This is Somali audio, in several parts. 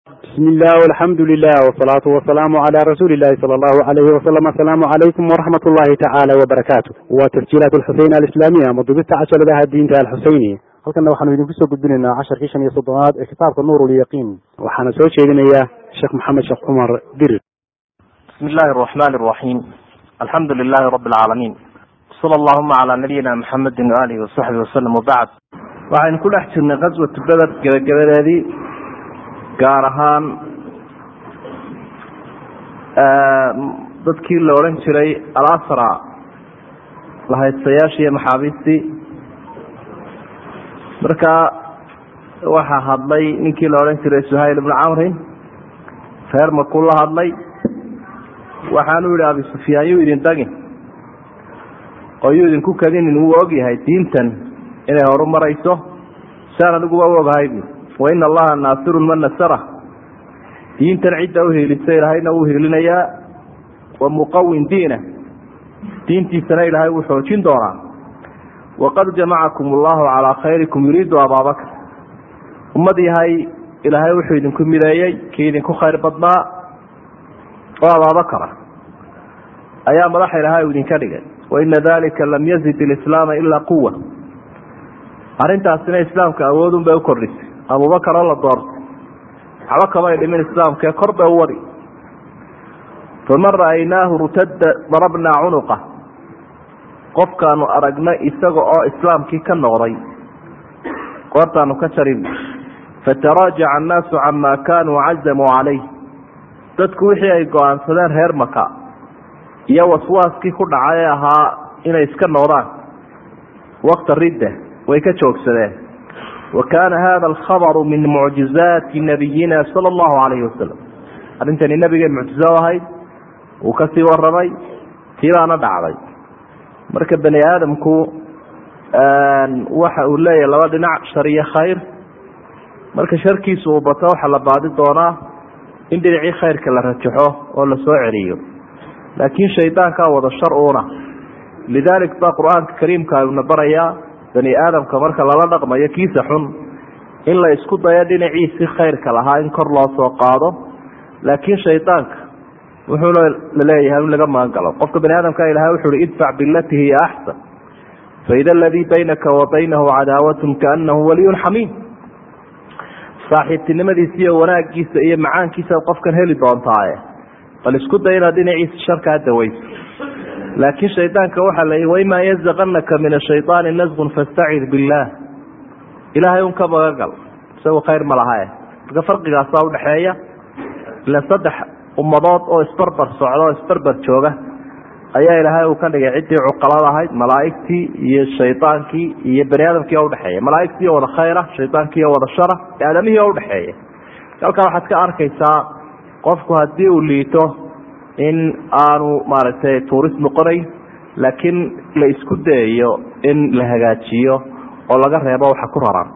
bismi illah alxamdu lilah wsalaatu wasalaamu cala rasuuli illahi sala allahu alayhi wasalam asalaamu calaykum waraxmat ullahi tacaala wabarakaatu waa tasjiilaat alxuseyn alislaamiya ama dubista casharadaha diinta alxuseyni halkana waxaanu idinku soo gudbinaynaa casharkii shan iyo soddonaad ee kitaabka nuur lyaqiin waxaana soo jeedinaya sheekh maxamed sheekh cumar dirir bismi illahi araxmani araxiim alxamdu lilahi rabi alcaalamiin sala allahuma calaa nabiyina maxamedin waalihi wasaxbi wasalam wabacd waxaynu ku dhex jirnay qaswatu beder gebagabadeedii gaar ahaan dadkii la odhan jiray alasra lahaystayaashii iyo maxaabiistii marka waxaa hadlay ninkii la odhan jiray suhayl ibnu camrin reer markuu la hadlay waxaanu yihi abi sufyaan yuu idin dagin oo yuu idinku kadinin wuu og yahay diintan inay horu marayso saan aniguba u ogahay bu waina allaha naasirun man nasara diintan cidda uhiilisa ilaahayna wuu hiilinayaa wa muqawin diina diintiisana ilaahay wuu xoojin doonaa waqad jamacakum allahu calaa khayrikum yuriidu abaabakr ummad yahay ilaahay wuxuu idinku mideeyey kii idinku khayr badnaa oo abaabakara ayaa madaxa ilaahay u idinka dhigay waina dalika lam yazid ilislaama ilaa quwa arrintaasina islaamka awoodun bay u kordhisay abubakar oo la doortay waxba kamay dhimin islaamkae kor bay u wadi faman ra'aynaahu rutadda darabnaa cunuqa qofkaanu aragna isaga oo islaamkii ka noqday goortaanu ka jarin fataraajaca annaasu camaa kaanuu cazamuu calayh dadku wixii ay go-aansadeen reer maka iyo waswaaskii ku dhacay ee ahaa inay iska noqdaan wakta ridda way ka joogsadeen wa kaana hada alkhabaru min mucjizaati nabiyina sala allahu calayhi wasalam arrintani nabigay mucjizo u ahayd uu kasii waramay tiibaana dhacday marka bani aadamku waxa uu leeyahay laba dhinac shar iyo khayr marka sharkiisu uu bato waxaa la baadi doonaa in dhinacii khayrka la rajaxo oo la soo celiyo laakiin shaydaankaa wada shar uuna lidaalik baa qur-aanka kariimka ayuuna barayaa bani aadamka marka lala dhaqmayo kiisa xun in la isku dayo dhinaciisii khayrka lahaa in kor loo soo qaado laakiin shaydaanka wuxuu laleeyahay in laga magangalo qofka bani aadamka ilahay wuxu uhi idfac bilati hiya axsan faida aladii baynaka wa baynahu cadaawatun kaanahu waliyun xamiim saaxiibtinimadiisa iyo wanaagiisa iyo macaankiisa qofkan heli doontaaye bal isku day inaad dhinaciisa sharkaa daweyso laakiin shaydaanka waxaa la waimaa yazaqanaka min ashayطaani nasqun fastacid billaah ilaahay un ka magagal isagu khayr ma lahae marka farqigaasa udhaxeeya ila saddex ummadood oo isbarbar socda oo isbarbar jooga ayaa ilaahay uu ka dhigay ciddii cuqalada ahayd malaaigtii iyo shaydaankii iyo bani aadamkii oo udhexeeya malaaigtii oo wada khayra shaydaankii oo wada shara aadamihii oo udhexeeya halkaa waxaad ka arkaysaa qofku haddii uu liito in aanu maaragtay tuurist noqonayn laakiin la isku dayayo in la hagaajiyo oo laga reebo waxa ku raran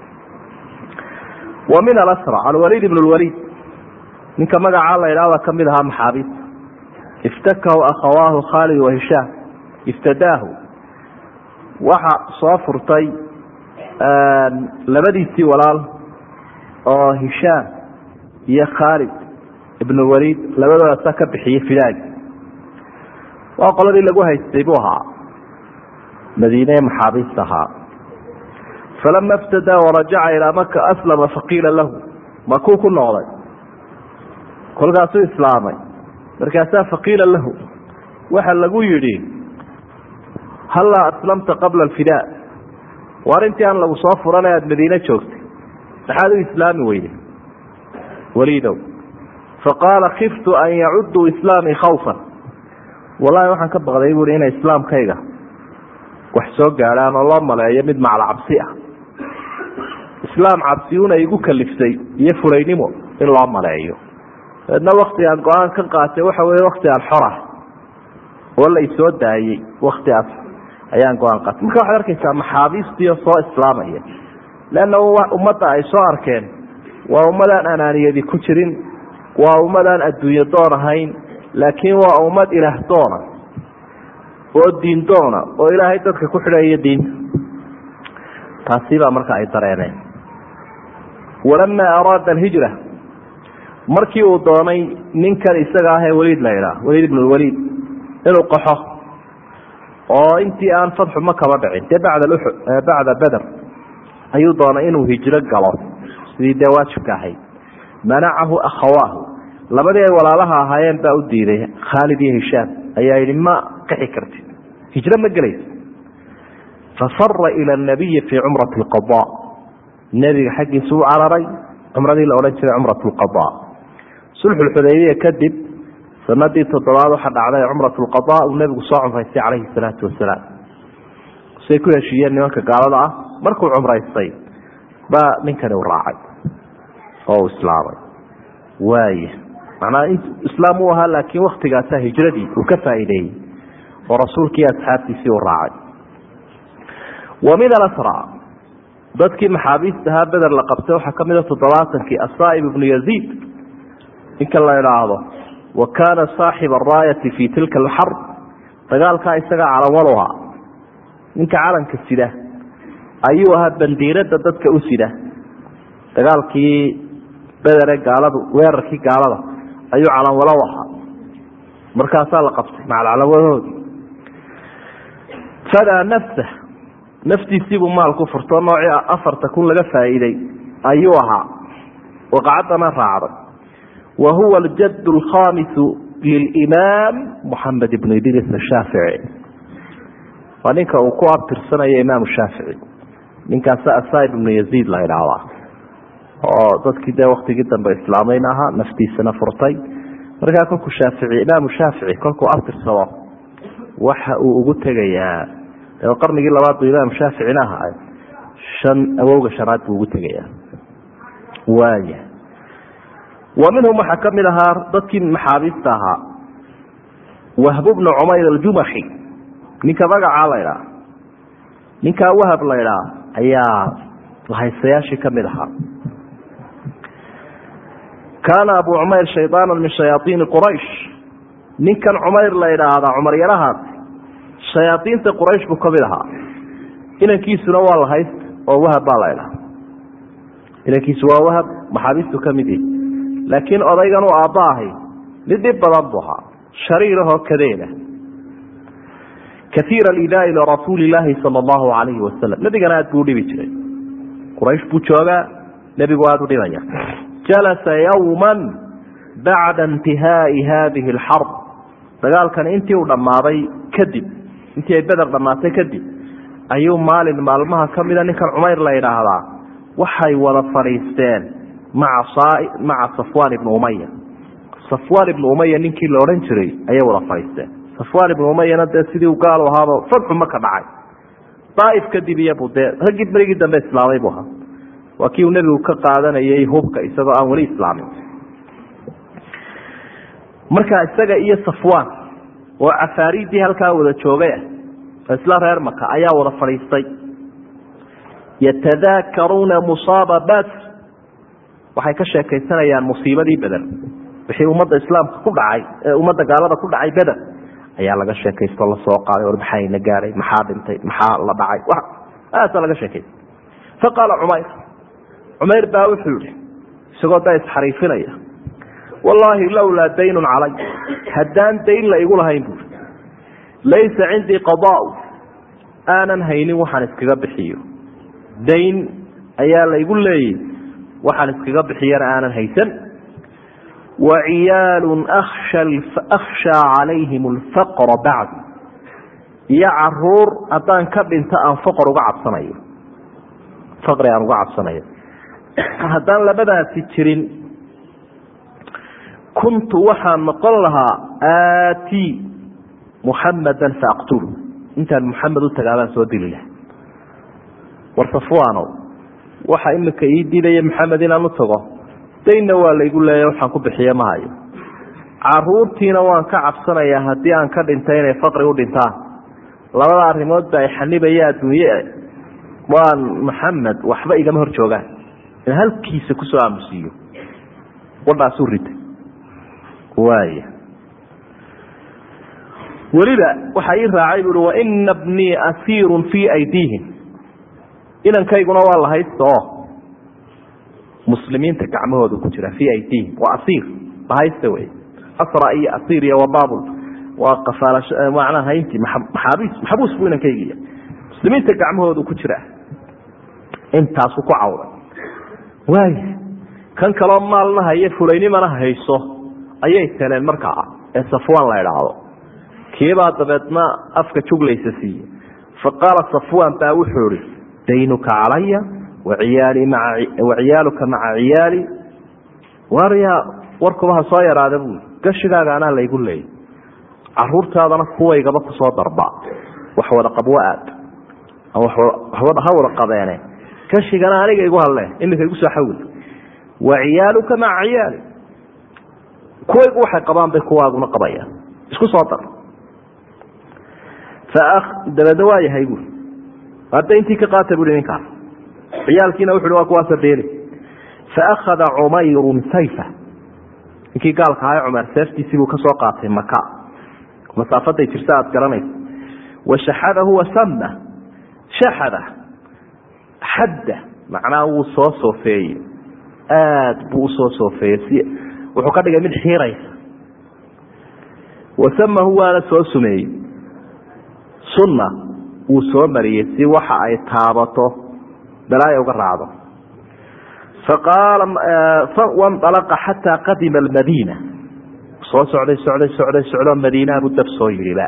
wa min alasra alwaliid ibn lwaliid ninka magacaa la idhahda kamid ahaa maxaabiista iftakahu akhawaahu khaalid wa hishaam iftadaahu waxa soo furtay labadiisii walaal oo hishaam iyo khaalid ibn waliid labadoodaasa ka bixiyey fidaagi waa qoladii lagu haystay buu ahaa madiine maxaabiista ahaa falama iftadaa warajaca ilaa maka aslama faqiila lahu makuu ku noqday kolkaasuu islaamay markaasaa faqiila lahu waxa lagu yidhi hallaa aslamta qabla alfidaa waar intii aan lagu soo furanay aada madiine joogtay maxaad u islaami weyday waliidow faqaala kiftu an yacuduu islaamii khawfan wallahi waxaan ka baqday buui inay islaamkayga wax soo gaadhaan oo loo maleeyo mid macla cabsi ah islaam cabsiuna igu kaliftay iyo fulaynimo in loo maleeyo dabeedna wakti aan go-aan ka qaatay waxa weye wakti aan xorah oo la isoo daayey waktigaas ayaan go-aan qaatay marka waxaad arkaysaa maxaabiistiio soo islaamaya leanna ummadda ay soo arkeen waa ummadaan anaaniyadi ku jirin waa ummadaan adduunye doon ahayn laakiin waa ummad ilaah doona oo diin doona oo ilaahay dadka ku xidhaya diinta taasi baa marka ay dareeneen walamaa araada alhijra markii uu doonay ninkan isaga ah ee weliid la idhaah weliid ibnulwaliid inuu qaxo oo intii aan fadxu ma kaba dhicin dee bacda bacda beder ayuu doonay inuu hijro galo sidii dee waajibka ahayd manacahu akhawaahu labadii ay walaalaha ahaayeen baa u diiday khaalid iyo hishaam ayaa yidhi ma qixi kartid hijro ma gelaysa fafara ila nabiyi fii cumrati alqada nebiga xaggiisa u cararay cumradii la odhan jiray cumrat lqada sulxulxudaybiya kadib sanadii toddobaad waxa dhacday cumrat lqada uu nebigu soo cumraystay calayhi salaatu wasalaam say ku heshiiyeen nimanka gaalada ah markuu cumraystay baa ninkani u raacay oo uu islaamay waaya macnaa islaam uu ahaa laakiin waktigaasa hijradii uu ka faa'iideeyey oo rasuulkii asxaabtiisii u raacay wa min alasra dadkii maxaabiista ahaa beder la qabtay waxaa ka mida toddobaatankii asaaib ibnu yaziid ninka la idhaahdo wa kaana saaxiba araayati fii tilka alxarb dagaalkaa isagaa calanwal ahaa ninka calanka sida ayuu ahaa bandiirada dadka u sida dagaalkii bedere gaaladu weerarkii gaalada ayuu calanwalo ahaa markaasaa la qabtay macalcalanwalahoodii fadaa nafsa naftiisiibuu maal ku furto noocii afarta kun laga faa'iiday ayuu ahaa waqacaddana raacday wa huwa aljadd alkhamisu lilimaam moxamed ibnu idris ashaafici waa ninka uu ku abtirsanayo imaamu shaafici ninkaasa asaib ibnu yaziid la idhaahdaa oo dadkii dee waktigii dambe islaamayna ahaa naftiisana furtay markaa kolkuu shaafici imaamu shaafici kolkuu abtirsado waxa uu ugu tegayaa qarnigii labaad buu imaam shaaficina ahaa shan awowga shanaad buu ugu tegayaa waaya wa minhum waxaa ka mid ahaa dadkii maxaabiista ahaa wahbu bnu cumayr aljumaxi ninka magacaa la idhaa ninkaa wahab la idhaa ayaa lahaysayaashii ka mid ahaa kaana abu cumayr shaydaana min shayaaiini quraysh ninkan cumayr la idhaahdaa cumar yarahaas shayaaiinta quraysh buu ka mid ahaa inankiisuna waa lahayst oo wahab baa la idhaha inankiisu waa wahab maxaabiistu ka mid yihi laakiin odaygan uu aabba ahay mid dhib badan buu ahaa shariirahoo kadeena kaiir alidaai lirasuuli illaahi sala allahu alayhi wasalam nebigana aad buu udhibi jiray quraysh buu joogaa nebigu aada u dhibaya jalasa yowman bacda intihaai hadihi alxarb dagaalkani intii uu dhammaaday kadib intii ay beder dhammaatay kadib ayuu maalin maalmaha ka mida ninkan cumayr la yidhaahdaa waxay wada fadhiisteen maca maca safwaan ibnu umaya safwaan ibnu umaya ninkii la odhan jiray ayay wada fadhiisteen safwaan ibnu umayana dee sidii u gaal ahaaba fadxu maka dhacay daaif kadib iyabu dee raggii berigii dambe islaamay buu ahaa waa kii uu nebigu ka qaadanayay hubka isagoo aan weli islaamin marka isaga iyo safwaan oo cafaariiddii halkaa wada joogay ah isla reer maka ayaa wada fadhiistay yatadaakaruuna musaaba bas waxay ka sheekaysanayaan musiibadii beder wixii ummadda islaamka ku dhacay ee ummadda gaalada ku dhacay beder ayaa laga sheekaysto lasoo qaaday or maxayna gaaray maxaa dhintay maxaa la dhacay aasaa laga sheekaysta faqaala cumayr cumayr baa wuxuu yihi isagoo da isxariifinaya wallaahi lowlaa daynun calay haddaan dayn la igu lahayn buui laysa cindii qadaau aanan haynin waxaan iskaga bixiyo dayn ayaa la igu leeyay waxaan iskaga bixiyana aanan haysan wa ciyaalun akhshaa calayhim alfaqra bacdi iyo caruur haddaan ka dhinto aan faqr uga cabsanayo faqri aan uga cabsanayo haddaan labadaasi jirin kuntu waxaan noqon lahaa aati muxamadan faaqtulu intaan muxamed u tagaabaan soo dili laha war safwaanow waxa imika ii diidaya maxamed inaan u tago daynna waa laygu leeya waxaan ku bixiye ma hayo caruurtiina waan ka cabsanayaa haddii aan ka dhintay inay faqri u dhintaan labada arrimood ba ay xanibaya adduunye waan maxamed waxba igama hor joogaan in halkiisa kusoo aamusiiyo wadhaasuu ritay waaya weliba waxaa ii raacay buui waina bnii asiirun fii aydiihim inankayguna waa la haysta oo muslimiinta gacmahooda ku jira fii aydihim waa asiir bahaysta wey asra iyo asiir iyo wabaabul waa qafaalash macnaha hayntii maxaabiis maxabuus buu inankaygiya muslimiinta gacmahooda ku jira intaasu ku cawday waay kan kaloo maalna haye fulaynimana hayso ayay teleen markaa ee safwan la idhaahdo kiibaa dabeedna afka juglaysa siiye fa qaala safwan baa wuxuu ihi daynuka calaya waciyaali maa waciyaaluka maca ciyaali waryaa warkubaha soo yaraada buui gashigaaga anaa laygu leeyay caruurtaadana kuwaygaba kusoo darba wax wada qabwo aad ha wada qabeene gashigana aniga igu hadle iminka igu soo xawil waciyaaluka maca ciyaali kuwaygu waxay qabaan bay kuwaaguna qabayaan isku soo dar dabeedna waa yahay buui hadda intii ka qaata bui ninkaas ciyaalkiina wuxu waa kuwaasa beeli faakhada cumayrun sayfa ninkii gaalka ahaa cumar seeftiisii buu ka soo qaatay maka masaafaday jirta aad garanaysa washaxadahu wasama shaxada xadda macnaha wuu soo soofeeyey aad buu usoo soofeeyey si wuxuu ka dhigay mid xiiraysa wasamahu waana soo sumeeyey sunna wuu soo mariyey si waxa ay taabato balaaya uga raacdo wanalaqa xataa qadima almadiina soo socday socday socday socdoo madiinaha buu dab soo yidhiba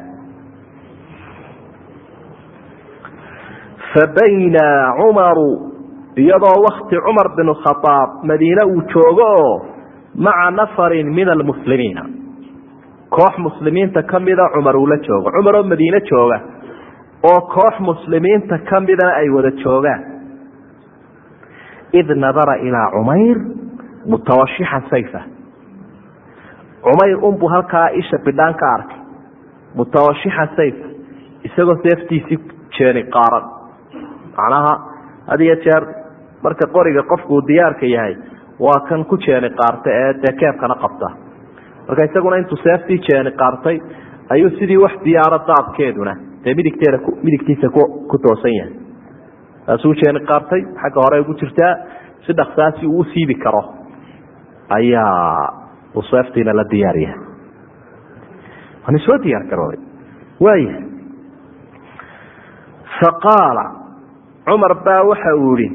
fabayna cumaru iyadoo wakti cumar bin khaaab madiine uu joogo oo maca nafarin min almuslimiina koox muslimiinta kamida cumar uu la joogo cumar oo madiine jooga oo koox muslimiinta kamidana ay wada joogaan id nadara ilaa cumayr mutawashixan sayfa cumayr unbuu halkaa isha bidhaan ka arkay mutawashixan sayfa isagoo seeftiisii jeeni qaaran macnaha had iyo jeer marka qoriga qofkuu diyaarka yahay waa kan ku jeeni qaarta ee dee keebkana qabta marka isaguna intuu seeftii jeeni qaartay ayuu sidii wax diyaaro daabkeeduna dee midigteeda midigtiisa ku toosan yahay taasuu jeeni qaartay xagga hore ugu jirtaa si dhaksaasi uu u siibi karo ayaa uu seeftiina la diyaar yahay waana soo diyaar garooday waaya faqaala cumar baa waxa uu yihi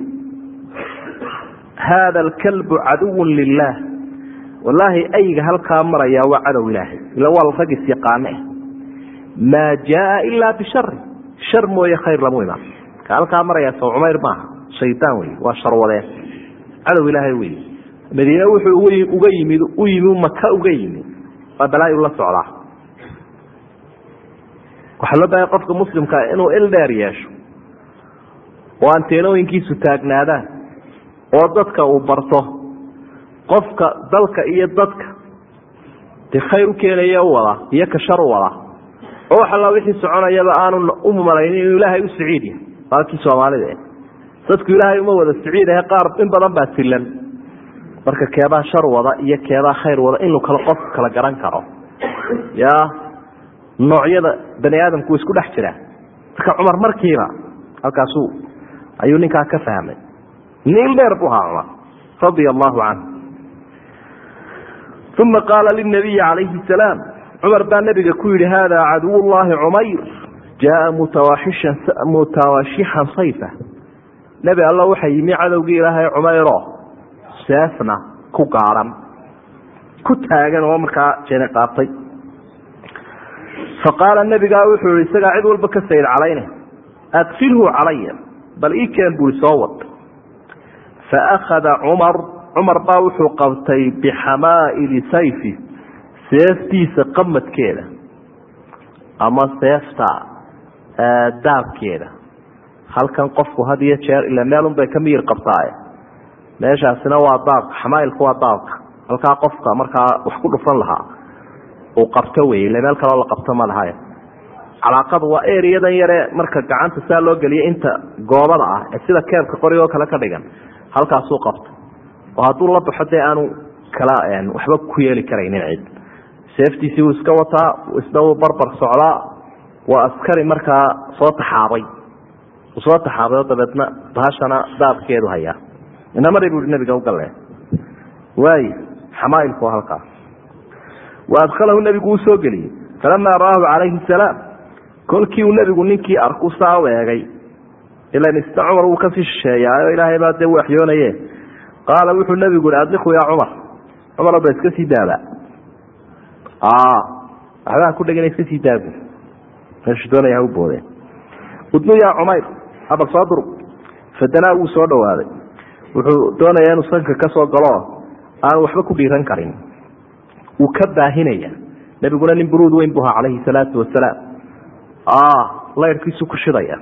haada alkalbu caduwun lilaah wallaahi ayga halkaa marayaa waa cadow ilaahay ila waa rag isyaqaane maa jaaa ilaa bishari shar mooye khayr lamu imaan ka halkaa marayaa sow cumayr maaha shaydaan wey waa sharwadeen cadow ilaahay wey madiine wuxuu uga yimid u yimi maka uga yimi waa balaayu la socdaa waxaa loo bahay qofka muslimkaa inuu il dheer yeesho oo anteenooyinkiisu taagnaadaan oo dadka uu barto qofka dalka iyo dadka dee khayr u keenaya u wada iyo ka shar u wada oo wax alla wixii soconayaba aanu u malaynin inuu ilaahay u siciid yahay baalkii soomaalida dadku ilaahay uma wada siciid ahe qaar in badan baa silan marka keebaa shar wada iyo keebaa khayr wada inuu kala qofka kala garan karo ya noocyada bani aadamku isku dhex jiraa marka cumar markiiba halkaasu ayuu ninkaa ka fahmay niil dheer buu ahaa cumar radia allahu canhu uma qaala linabiyi calayhi salaam cumar baa nabiga ku yihi hada caduw llahi cumayr jaaa mutawaaxishan mutawaashixan sayfa nebi alla waxa yimi cadowgii ilaahay cumayro seefna ku gaadhan ku taagan oo markaa jeeni qaatay faqaala nabigaa wuxuu yihi isagaa cid walba ka sayid calayne adkilhu calaya bal ii keen bui soo wad faakhada cumar cumar baa wuxuu qabtay bixamaa'ili sayfi seeftiisa qamadkeeda ama seefta daabkeeda halkan qofku had iyo jeer ila meelun bay ka miyir qabtaaye meeshaasina waa daabka xamaailku waa daabka halkaa qofka markaa wax ku dhufan lahaa uu qabto wey ila meel kaloo la qabto ma lahay calaaqadu waa eriyadan yare marka gacanta saa loo geliya inta goobada ah ee sida keebka qorigoo kale ka dhigan halkaasuu qabto oo hadduu la baxo dee aanu kala waxba ku yeeli karaynin cid seeftiisii wuu iska wataa isna wuu barbar socdaa waa askari markaa soo taxaabay uu soo taxaabay oo dabeedna bahashana daabkeedu hayaa inamari bu i nabiga ugalee waay xamaailku halkaa wa adkhalahu nebigu uu soo geliyey falamaa ra'aahu calayhi salaam kolkii uu nebigu ninkii arku saa u eegay ilan isna cumar wuu kasii shisheeyaayo ilaahay baa dee u waxyoonaye qaala wuxuu nebigu ihi adliku yaa cumar cumar ba iska sii daaba waxbaa ku dhegana iska sii daabu meeshu doonaya ha u boodeen udnu yaa cumayr abal soo durug fadanaa wuu soo dhawaaday wuxuu doonayaa inuu sanka ka soo galo aan waxba ku dhiiran karin wuu ka baahinaya nebiguna nin buruud weyn bu ahaa calayhi salaatu wasalaam layrkiisu ku shidaya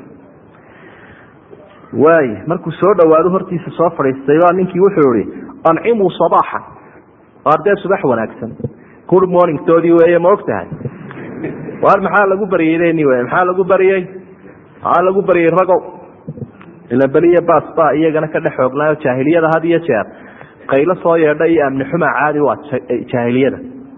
waay markuu soo dhawaado hortiisa soo fadhiistay baa ninkii wuxuu ihi ancimuu sabaaxan ardee subax wanaagsan good morning toodii weeye ma og tahay waar maxaa lagu baryeyni w maxaa lagu baryey maxaa lagu baryey ragow ila beliya bas ba iyagana ka dhex xoognaayo jaahiliyada had iyo jeer qaylo soo yeedha iyo amni xuma caadi waa jaahiliyada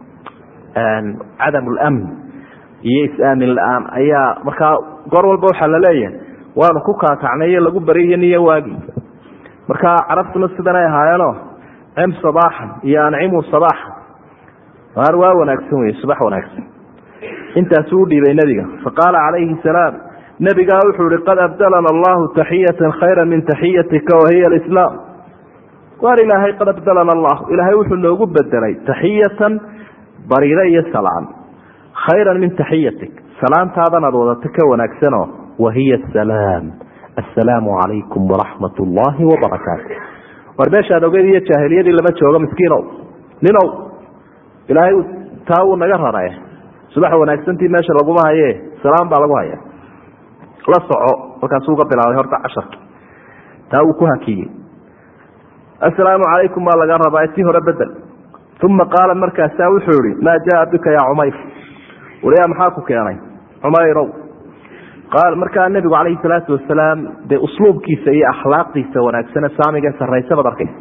cadam lamn iyo is-aamin la-aan ayaa markaa goor walba waxaa laleeyahay waanu ku kaakacnay iyo lagu baryiyo niyo waagi markaa carabtuna sidanay ahaayeeno cim sabaaxan iyo ancimu sabaaxan waar waa wanaagsan wey subax wanaagsan intaasuu u dhiibay nebiga faqaala calayhi salaam nebigaa wuxuu ihi qad abdalana allahu taxiyatan khayra min taxiyatika wahiya alislaam waar ilaahay qad abdalana allah ilaahay wuxuu noogu bedelay taxiyatan bariire iyo salaan khayran min taxiyatik salaantaadan aad wadato ka wanaagsanoo wahiya asalaam assalaamu calaykum waraxmat ullaahi wabarakaatu war meeshaad ogeyd iyo jaahiliyadii lama joogo miskiinow ninow ilaahay taa wuu naga rarae subax wanaagsantii meesha laguma haye salaam baa lagu haya la soco markaasuu uga bilaabay horta casharki taa wuu ku hakiyey assalaamu calaykum baa laga rabaa tii hore bedel uma qaala markaasaa wuxuu ihi maa jaa bika yaa cumayr waliyaa maxaa ku keenay cumayrow qaal markaa nebigu calayhi salaatu wasalaam dee usluubkiisa iyo akhlaaqdiisa wanaagsane saamiga sarraysa baad arkaysa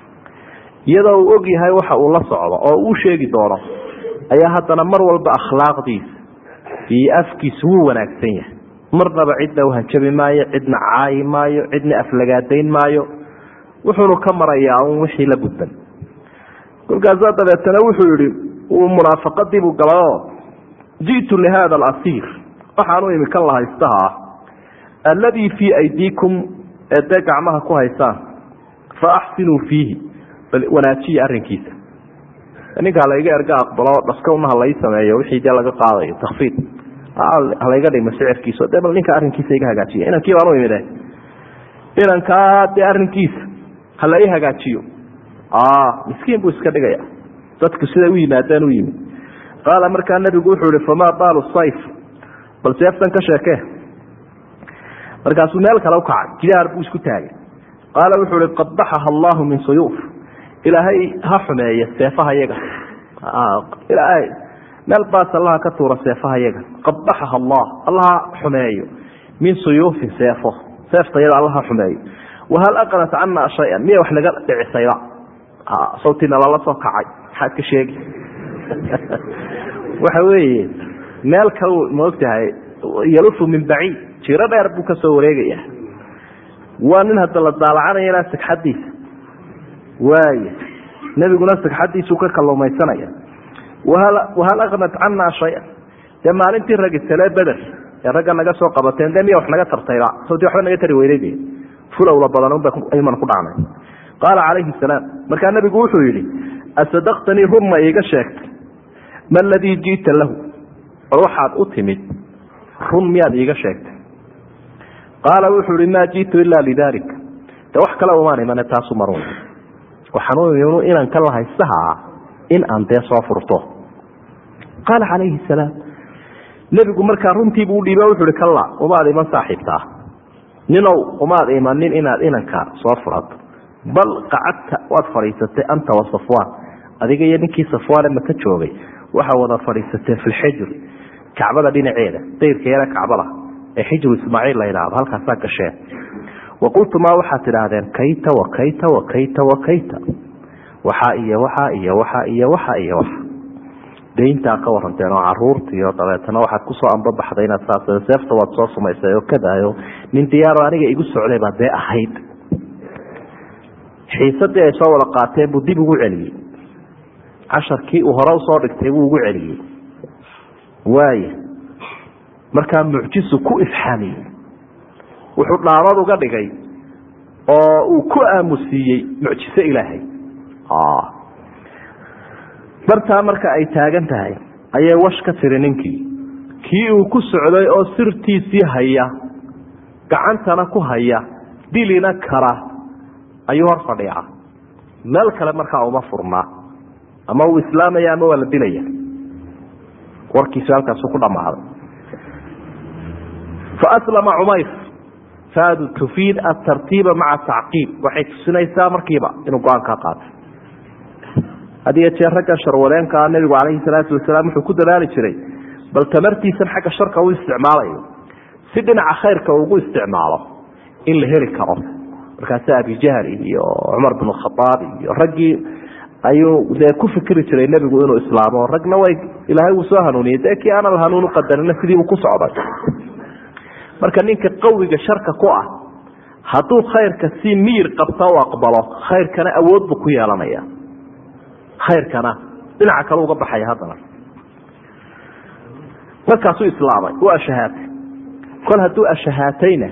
iyadoo uu og yahay waxa uu la socdo oo uu sheegi doono ayaa haddana mar walba akhlaaqdiisa iyo afkiisu wuu wanaagsan yahay marnaba cidna uhanjabi maayo cidna caayi maayo cidna aflagaadayn maayo wuxuunu ka marayaa un wixii la gudban kolkaasaa dabeetana wuxuu yihi uu munaafaqadiibuu galayoo ji'tu lihada alasiir waxaanu imi kan la haystaha ah alladii fii aydiikum ee dee gacmaha ku haysaan fa axsinuu fiihi bal wanaajiya arrinkiisa ninkaa layga erga aqbalo dhaskowna ha lai sameeyo wixii dee laga qaadayo takfiid halayga dhimo sicirkiisa de bal ninka arrinkiisa iga hagaajiya inankii baan u imide inankaa dee arrinkiisa ha la i hagaajiyo miskiin buu iska dhigaya dadku siday u yimaadeen u yimid qaala markaa nabigu wuxuu ihi famaa baalu sayf bal seeftan ka sheekee markaasuu meel kale ukacay jidaar buu isku taagay qaala wuxuu ihi qad baxaha allahu min suyuuf ilaahay ha xumeeya seefaha yaga ilaahay meel baas allaha ka tuura seefaha yaga qad baxaha allah allaha xumeeyo min suyuufin seefo seefta yada allaha xumeeyo wahal aqnat cana shayan miya wax naga dhicisayba sawtina lala soo kacay maxaad ka sheegi waxa weeye meel kal maogtahay yalufu min baciid jiro dheer buu ka soo wareegaya waa nin hadda la daalacanayana sagxadiisa waaya nebiguna sagxadiisuu ka kalumaysanaya wahal aqnat cana shaya dee maalintii ragi tale beder ee ragga naga soo qabateen dee miya wax naga tartayba sawti waxba naga tari weyday fulowla badan unbayman ku dhacnay qaala calayhi salaam markaa nebigu wuxuu yidhi asadaqtanii run ma iiga sheegtay ma ladii ji'ta lahu war waxaad u timid run miyaad iiga sheegtay qaala wuxuu ihi maa ji'tu ilaa lidalik de wax kale umaan imane taasu marun waxaan u imi inaan ka lahaysaha in aan dee soo furto qaala calayhi salaam nebigu markaa runtiibuu udhiiba wuxu uhi kalla umaad iman saaxiibtaa ninow umaad imanin inaad inanka soo furato bal qacadta waad fadhiisatay anta wa safwaan adiga iyo ninkii safwaane maka joogay waxaa wada fadhiisateen fi lxijr kacbada dhinaceeda dayrka yare kacbada ee xijru ismaaciil la yidhaahdo halkaasaa gasheen wa qultumaa waxaad tidhaahdeen kayta wa kayta wa kayta wa kayta waxaa iyo waxaa iyo waxaa iyo waxa iyo waxa dayntaa ka waranteen oo caruurtiiyo dabeetana waxaad kusoo ambabaxday inaad saas seefta waad soo sumaysay oo kadaayo nin diyaaro aniga igu socday baa dee ahayd xiisadii ay soo wada qaateen buu dib ugu celiyey casharkii uu hore usoo dhigtay buu ugu celiyey waaya markaa mucjisu ku ifxaamiyey wuxuu dhaabad uga dhigay oo uu ku aamusiiyey mucjiso ilaahay bartaa marka ay taagan tahay ayay wash ka tiri ninkii kii uu ku socday oo sirtiisii haya gacantana ku haya dilina kara ayuu hor fadhiica meel kale markaa uma furnaa ama uu islaamaya ama waa la dilaya warkiisu halkaasu ku dhammaaday faaslama cumayr faadu tufiid atartiiba maca tacqiib waxay tusinaysaa markiiba inuu go-aankaa qaatay had iyo jeer ragga sharwadeenkaa nebigu calayhi salaatu wasalaam wuxuu ku dadaali jiray bal tamartiisan xagga sharka u isticmaalayo si dhinaca khayrka ugu isticmaalo in la heli karo markaasi abijahl iyo cumar bin khaaab iyo raggii ayuu dee ku fikri jiray nebigu inuu islaamo ragna way ilaahay uu soo hanuuniyey dee kii aanan hanuun uqadarina sidiibuu ku socday marka ninka qawiga sharka ku ah hadduu khayrka si miyir qabta u aqbalo khayrkana awood buu ku yeelanaya khayrkana dhinaca kale uga baxaya haddana markaasuu islaamay u ashahaatay kol hadduu ashahaatayna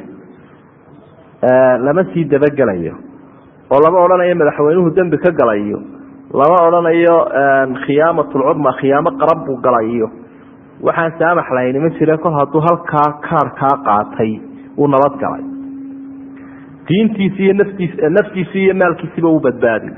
lama sii dabagelayo oo lama odhanayo madaxweynuhu dembi ka galayo lama odhanayo khiyaamatulcudma khiyaamo qaran buu galayo waxaan saamax lahayni ma jire kol hadduu halkaa kaarkaa qaatay uu nabad galay diintiisi iyo naftiis naftiisii iyo maalkiisiba uu badbaadiy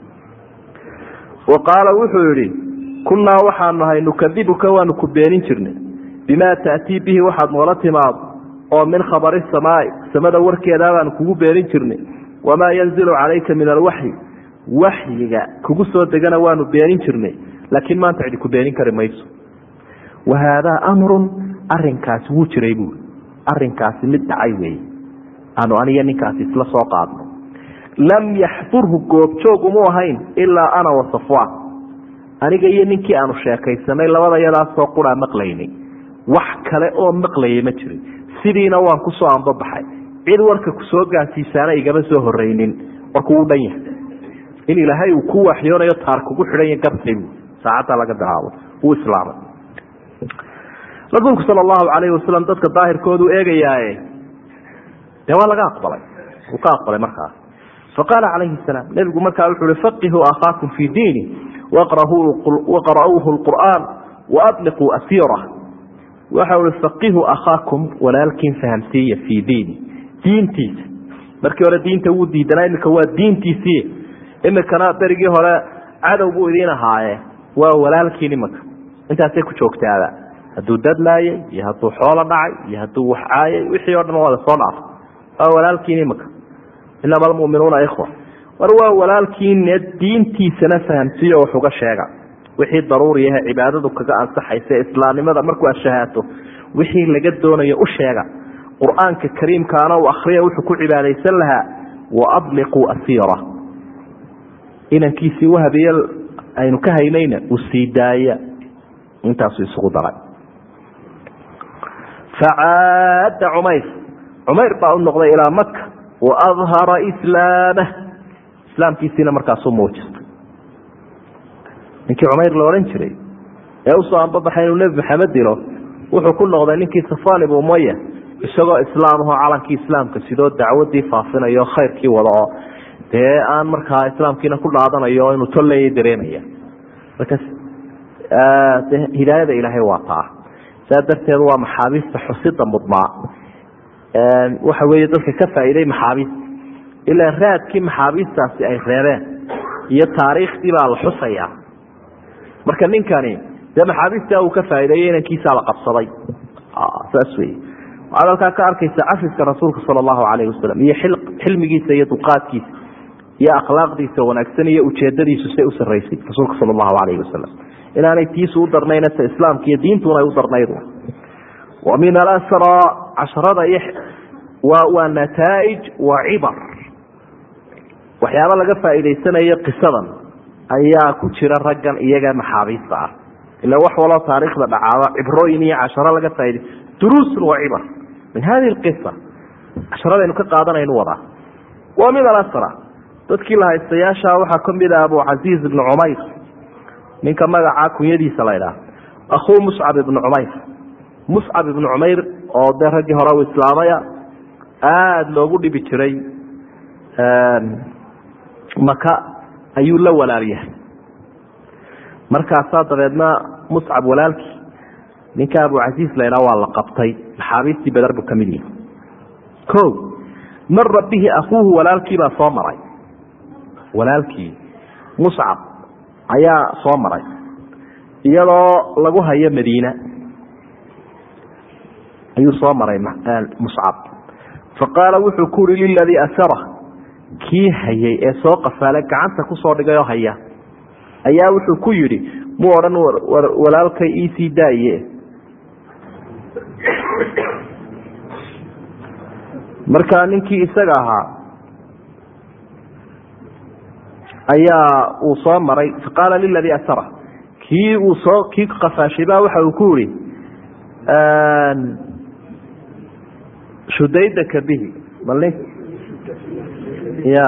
wa qaala wuxuu yihi kunnaa waxaanu nahay nukadibuka waanu ku beenin jirnay bimaa ta'tii bihi waxaad noola timaado oo min khabari samaai samada warkeedaa baanu kugu beenin jirnay wamaa yanzilu calayka min alwaxyi waxyiga kugu soo degana waanu beenin jirnay laakiin maanta cidi ku beenin kari mayso wa haadaa amrun arinkaasi wuu jiray buui arinkaasi mid dhacay weeye aanu aniyo ninkaasi isla soo qaadno lam yaxdurhu goobjoog umu ahayn ilaa ana wa safwaan aniga iyo ninkii aanu sheekaysanay labada yadaasoo quraa maqlaynay wax kale oo maqlayay ma jirin sidiina waan ku soo ambabaxay cid warka ku soo gaarsiisaana igama soo horeynin warku wuu dhan yahay in ilaahay uu ku waxyoonayo taar kugu xidhanya gartay bu saacadda laga bilaabo wuu islaamay rasuulku sala allahu calayhi wasalam dadka daahirkoodu eegayaaye dee waa laga aqbalay wuu ka aqbalay markaas faqaala calayhi salaam nebigu markaa wuxuu uhi faqihuu akhaakum fii diini waqra'uuhu lqur'aan waadliquu asiirah waxa ui faqihuu akhaakum walaalkiin fahamsiiya fii diini diintiisa markii hore diinta wuu diidanaa imika waa diintiisii imikana berigii hore cadow buu idiin ahaaye waa walaalkiin imika intaasay ku joogtaaba hadduu dadlaayay iyo hadduu xoolo dhacay iyo hadduu wax caayay wixii o dhan waada soo dhaafay waa walaalkiin imika inama almuminuuna ikhwa war waa walaalkiine diintiisana fahamsiiyo wax uga sheega wixii daruuriyahe cibaadadu kaga ansaxaysa islaamnimada markuu ashahaato wixii laga doonayo u sheega qur-aanka kariimkaana uu akriya wuxuu ku cibaadaysan lahaa waadliquu asiira inankiisii wahabiye aynu ka haynayna uu sii daaya intaasuu isugu daray facaada cumayr cumayr baa u noqday ilaa maka waadhara islaamah islaamkiisiina markaasuu muujistay ninkii cumayr la odhan jiray ee usoo ambabaxay inuu nebi maxamed dilo wuxuu ku noqday ninkii safan ibnu umaya isagoo islaamahoo calankii islaamka sidoo dacwadii faafinayo khayrkii wada oo dee aan markaa islaamkiina ku dhaadanayo inuu tolleya dareemaya marka hidaayada ilaahay waa taa saa darteed waa maxaabiista xusida mudnaa waxa weeye dadka ka faa'iiday maxaabiista ilaa raadkii maxaabiistaasi ay reebeen iyo taariikhdii baa la xusayaa marka ninkani dee maxaabiistaa uu ka faa'iideeyo inankiisaa la qabsaday saas wey waxaad halkaa ka arkaysa cafiska rasuulka sala allahu calayhi wasalam iyo xilmigiisa iyo dulqaadkiisa iyo akhlaaqdiisa wanaagsan iyo ujeedadiisu say u sarraysay rasuulka sala allahu calayhi wasalam inaanay tiisu u darnayn ta islaamka iyo diintuna ay u darnayd wa min alasra casharada iyo waa waa nataa'ij waa cibar waxyaaba laga faa'iidaysanayo qisadan ayaa ku jira raggan iyaga maxaabiista ah ila wax waloo taariikhda dhacaaba cibrooyin iyo casharo laga faa'iday duruusun wa cibar min hadihi alqisa casharadaynu ka qaadanaynu wadaa wa min alasra dadkii la haystayaasha waxaa kamid ah abucasiiz ibnu cumayr ninka magacaa kunyadiisa la ydhaha akhuu muscab ibnu cumayr muscab ibnu cumayr oo dee raggii hore u islaamaya aada loogu dhibi jiray maka ayuu la walaalyahay markaasaa dabeedna muscab walaalkii ninka abucasiis la ydhaha waa la qabtay maxaabiistii beder buu kamid yahay o mara bihi akuuhu walaalkii baa soo maray walaalkii muscab ayaa soo maray iyadoo lagu hayo madiina ayuu soo maray muscab faqaala wuxuu ku uri liladii asara kii hayay ee soo qafaale gacanta kusoo dhigay oo haya ayaa wuxuu ku yidhi mu odhan walaalkay iisii daaye markaa ninkii isaga ahaa ayaa uu soo maray faqaala liladii asara kii uu soo kii qafaashay baa waxa uu ku yihi shudaydaka bihi mal ya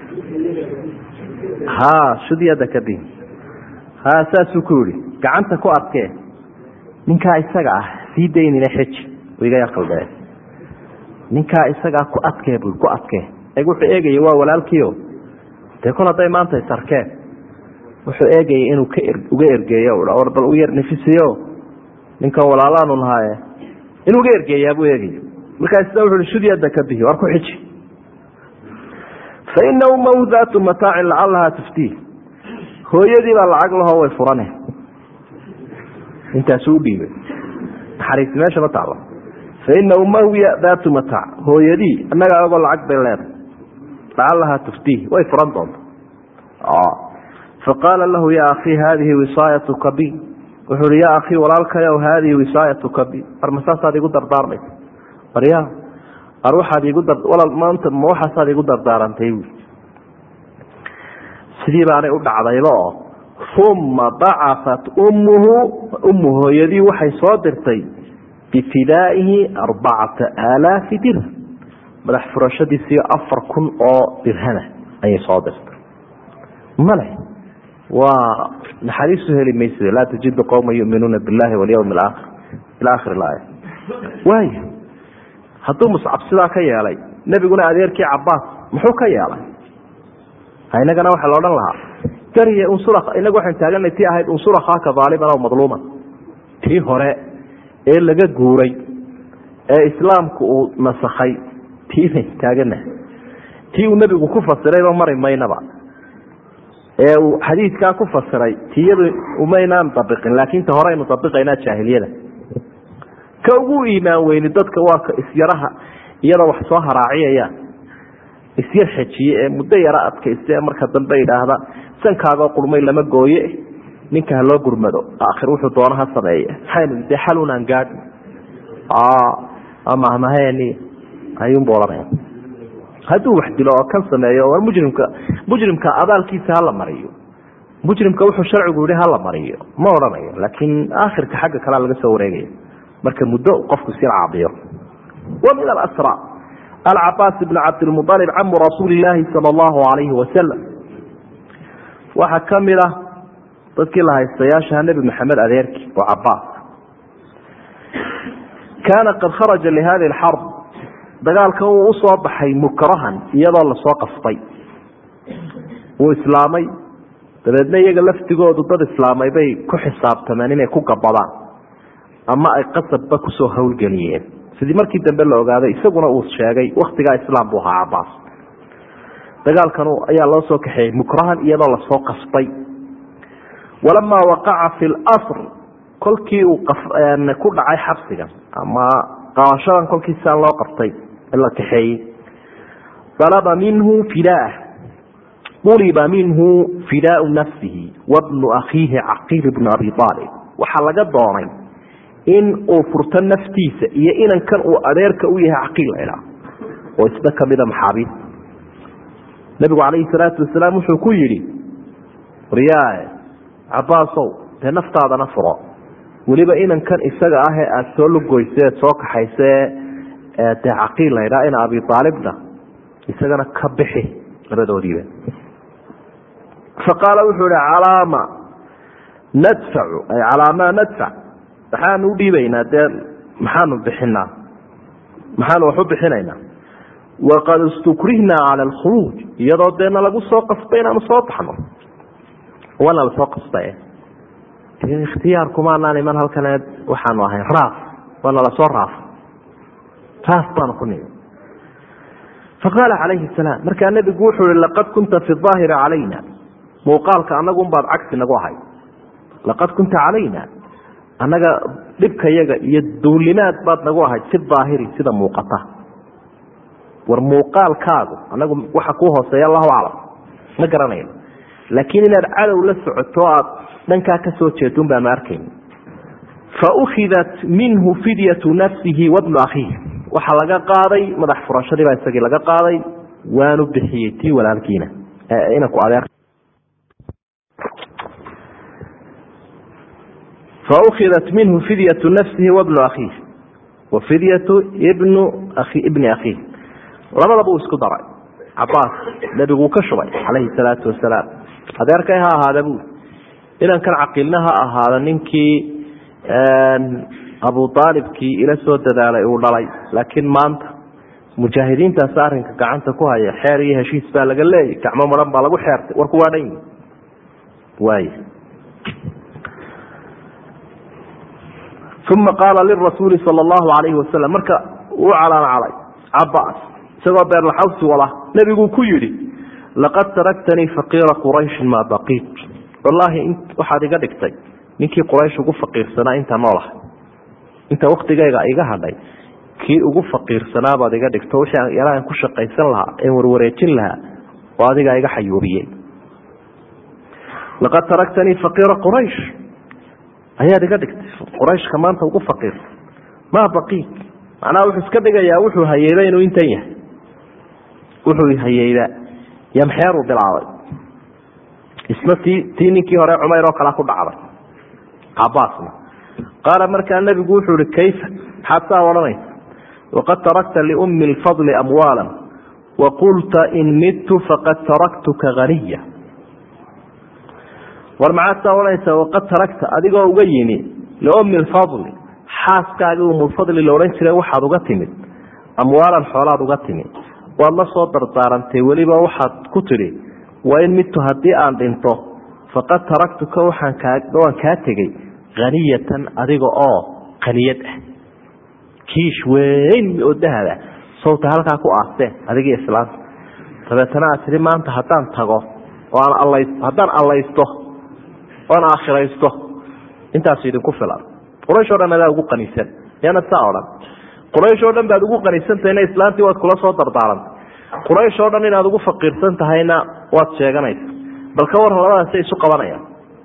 ha shudyadaka bihi ha saasuu ku yihi gacanta ku adkee ninkaa isaga ah sii daynina xeji iga qaldee ninkaa isagaa ku adkee bu ku adkee e wuxuu eegayay waa walaalkiio dee kol hadday maanta isarkeen wuxuu eegayay inuu ka uga ergeeyo war bal u yar nifisiyo ninkan walaalaanu nahaaye inuu uga ergeeyaa buu eegaya markaas sida wuxu shudyada ka bihi war ku xiji fa ina ummahu daatu mataacin lacalahaa tuftiih hooyadii baa lacag lahoo way furane intaasuu udhiibay naxariisi meesha ma taalo faina ummahu daatu mataac hooyadii annaga agoo lacag bay leedahay lacalahaa tuftiih way furan doonta faqaala lahu ya akii haadihi wisaayatuka bi wuxuu hi ya akii walaalkayow haadihi wisaayatuka bi war masaasaad igu dardaarmaysa war ya war waxaad igu walal maanta ma waxaasaad igu dardaarantay wi sidii baanay u dhacdayba oo uma bacafat ummuhu ummu hooyadii waxay soo dirtay bifidaaihi arbacata aalaafi dirham madax furashadiisiyo afar kun oo dirhama ayay soo dirtay male waa naxariisu heli maysa laa tajidu qowma yuminuuna billahi walyawmi alaakhir ila akhir laaya waaya hadduu muscab sidaa ka yeelay nebiguna adeerkii cabaas muxuu ka yeelay inagana waxaa la odhan lahaa dariya unsur inagu waxaan taaganay tii ahayd unsur akhaaka aaliman aw madluuman tii hore ee laga guuray ee islaamku uu nasakhay tii bayn taagana tii uu nebigu ku fasirayba mari maynaba ee uu xadiidkaa ku fasiray tiyadu umaynaan dabiqin laakiin ta horeynu dabiqaynaa jaahiliyada ka ugu iimaan weyni dadka waa ka isyaraha iyadoo wax soo haraaciyayaan isyar xejiye ee muddo yaro adkaysta ee marka dambe idhaahda sankaagoo qurmay lama gooye ninka haloo gurmado aakhir wuxuu doono ha sameeye maxaynu dee xalunaan gaadhi amahmaheni ayuunbu odhanaya hadduu wax dilo oo kan sameeyo war mujrimka mujrimka abaalkiisa hala mariyo mujrimka wuxuu sharcigu yihi hala mariyo ma odhanayo laakiin aakhirka xagga kalea laga soo wareegaya marka muddo qofku sir caabiyo wa min alasra alcabaas bn cabdilmualib camu rasuuli laahi sala allahu alayhi wasalam waxaa kamid ah dadkii la haystayaashaha nebi maxamed adeerkii oo cabaas kaana qad kharaja lihadi alxarb dagaalkan wuu usoo baxay mukrahan iyadoo lasoo qasbay wuu islaamay dabeedna iyaga laftigoodu dad islaamay bay ku xisaabtameen inay ku gabadaan ama ay qasabba kusoo howlgeliyeen sidii markii dambe la ogaaday isaguna uu sheegay waktigaa islaam buu ahaa cabaas dagaalkan ayaa loo soo kaxeeyey mukrahan iyadoo lasoo qasbay walamaa waqaca fi lsr kolkii uu ku dhacay xabsigan ama qabashadan kolkii siaan loo qabtay la kaxeeyey alaba minhu fidaah uliba minhu fidaau nafsihi wabnu akhiihi caqiil bnu abi aalib waxaa laga doonay in uu furto naftiisa iyo inankan uu adeerka u yahay caqiil laydhaa oo isna kamida maxaabiis nabigu calayhi salaatu wasalaam wuxuu ku yidhi waryaa cabaasow dee naftaadana furo weliba inankan isaga ah ee aada soo lugoyse eed soo kaxayse dee caqiil laydhaa ina abi aalibna isagana ka bixi labadoodiiba faqaala wuxuu ihi calaama nadfacu ay calaamaa nadfac maxaanu u dhiibaynaa dee maxaanu bixinaa maxaanu wax u bixinaynaa waqad istukrihna cala alkhuruuj iyadoo deena lagu soo qasbay inaanu soo baxno waana lasoo qasbaye ikhtiyaarkumaanaan iman halkan waxaanu ahayn raaf waana lasoo raafo raaf baanu ku nimi faqaala calayhi salaam markaa nebigu wuxuu ihi laqad kunta fi aahiri calayna muuqaalka anagunbaad cagsi nagu ahay laqad kunta calayna annaga dhibkayaga iyo duulimaad baad nagu ahayd fi daahiri sida muuqata war muuqaalkaagu anagu waxa kuu hooseeya allahu aclam ma garanayno laakiin inaad cadow la socoto aad dhankaa ka soo jeedun baanu arkayna faukhidat minhu fidyatu nafsihi wabnu akhiih waxaa laga qaaday madax furashadii baa isagii laga qaaday waanu bixiyey tii walaalkiina inanku adeer faukhidat minhu fidyatu nafsihi wabnu akhiih wa fidyatu ibnu ibni akhiih labadaba uu isku daray cabaas nebiguu ka shubay calayhi salaatu wasalaam adeerkay ha ahaada buu inankan caqiilna ha ahaada ninkii abu aalibkii ila soo dadaalay uu dhalay laakiin maanta mujaahidiintaas arinka gacanta ku haya xeer iyo heshiis baa laga leeyay gacmo maran baa lagu xeertay warku waa dhan waay uma qaala lirasuuli sal allahu alayhi wasalam marka uu calaamcalay cabaas isagoo beerlaxawsi wala nebiguu ku yidhi laqad taraktanii faqiira qurayshin maa baqiit wallaahi waxaad iga dhigtay ninkii quraysh ugu faqiirsanaa inta noolaha inta waktigayga iga hadhay kii ugu faqiirsanaa baad iga dhigto wixii yaraan ku shaqaysan lahaa een warwareejin lahaa oo adigaa iga xayuubiyey laqad taraktanii faqiira quraysh ayaad iga dhigtay qurayshka maanta ugu faqiirsan maa baqiit macnaha wuxuu iska dhigayaa wuxuu hayeyba inuu intan yahay wuxuu hayeyba yamxeeruu bilaabay isna tii tii ninkii hore cumayr oo kalea ku dhacday cabaasna qaala markaa nebigu wuxuu ihi kayfa maxaad saa odhanaysa waqad tarakta liummi lfadli amwaala waqulta in midtu faqad taraktuka haniya war maxaad saa odhanaysaa waqad tarakta adigoo uga yimi liummi lfadli xaaskaagii umulfadli la odhan jiray waxaad uga timid amwaalan xoolaad uga timid waad la soo dardaarantay weliba waxaad ku tidhi waa in midtu haddii aan dhinto faqad taraktuka waxaan waan kaa tegey haniyatan adiga oo qaniyad ah kiish weyn oo dahaba sawta halkaa ku aasteen adigii islaanta dabeetana aad tihi maanta haddaan tago oo aan alla haddaan allaysto oan aakhiraysto intaas idinku filan quraysh o dhan adaa ugu qanisan yaana saa odhan quraysh oo dhan baad ugu qanisantahyna islaantii waad kula soo dardaarantay quraysh oo dhan inaad ugu faqiirsan tahayna waad sheeganaysa bal ka warran labadaasay isu qabanayaan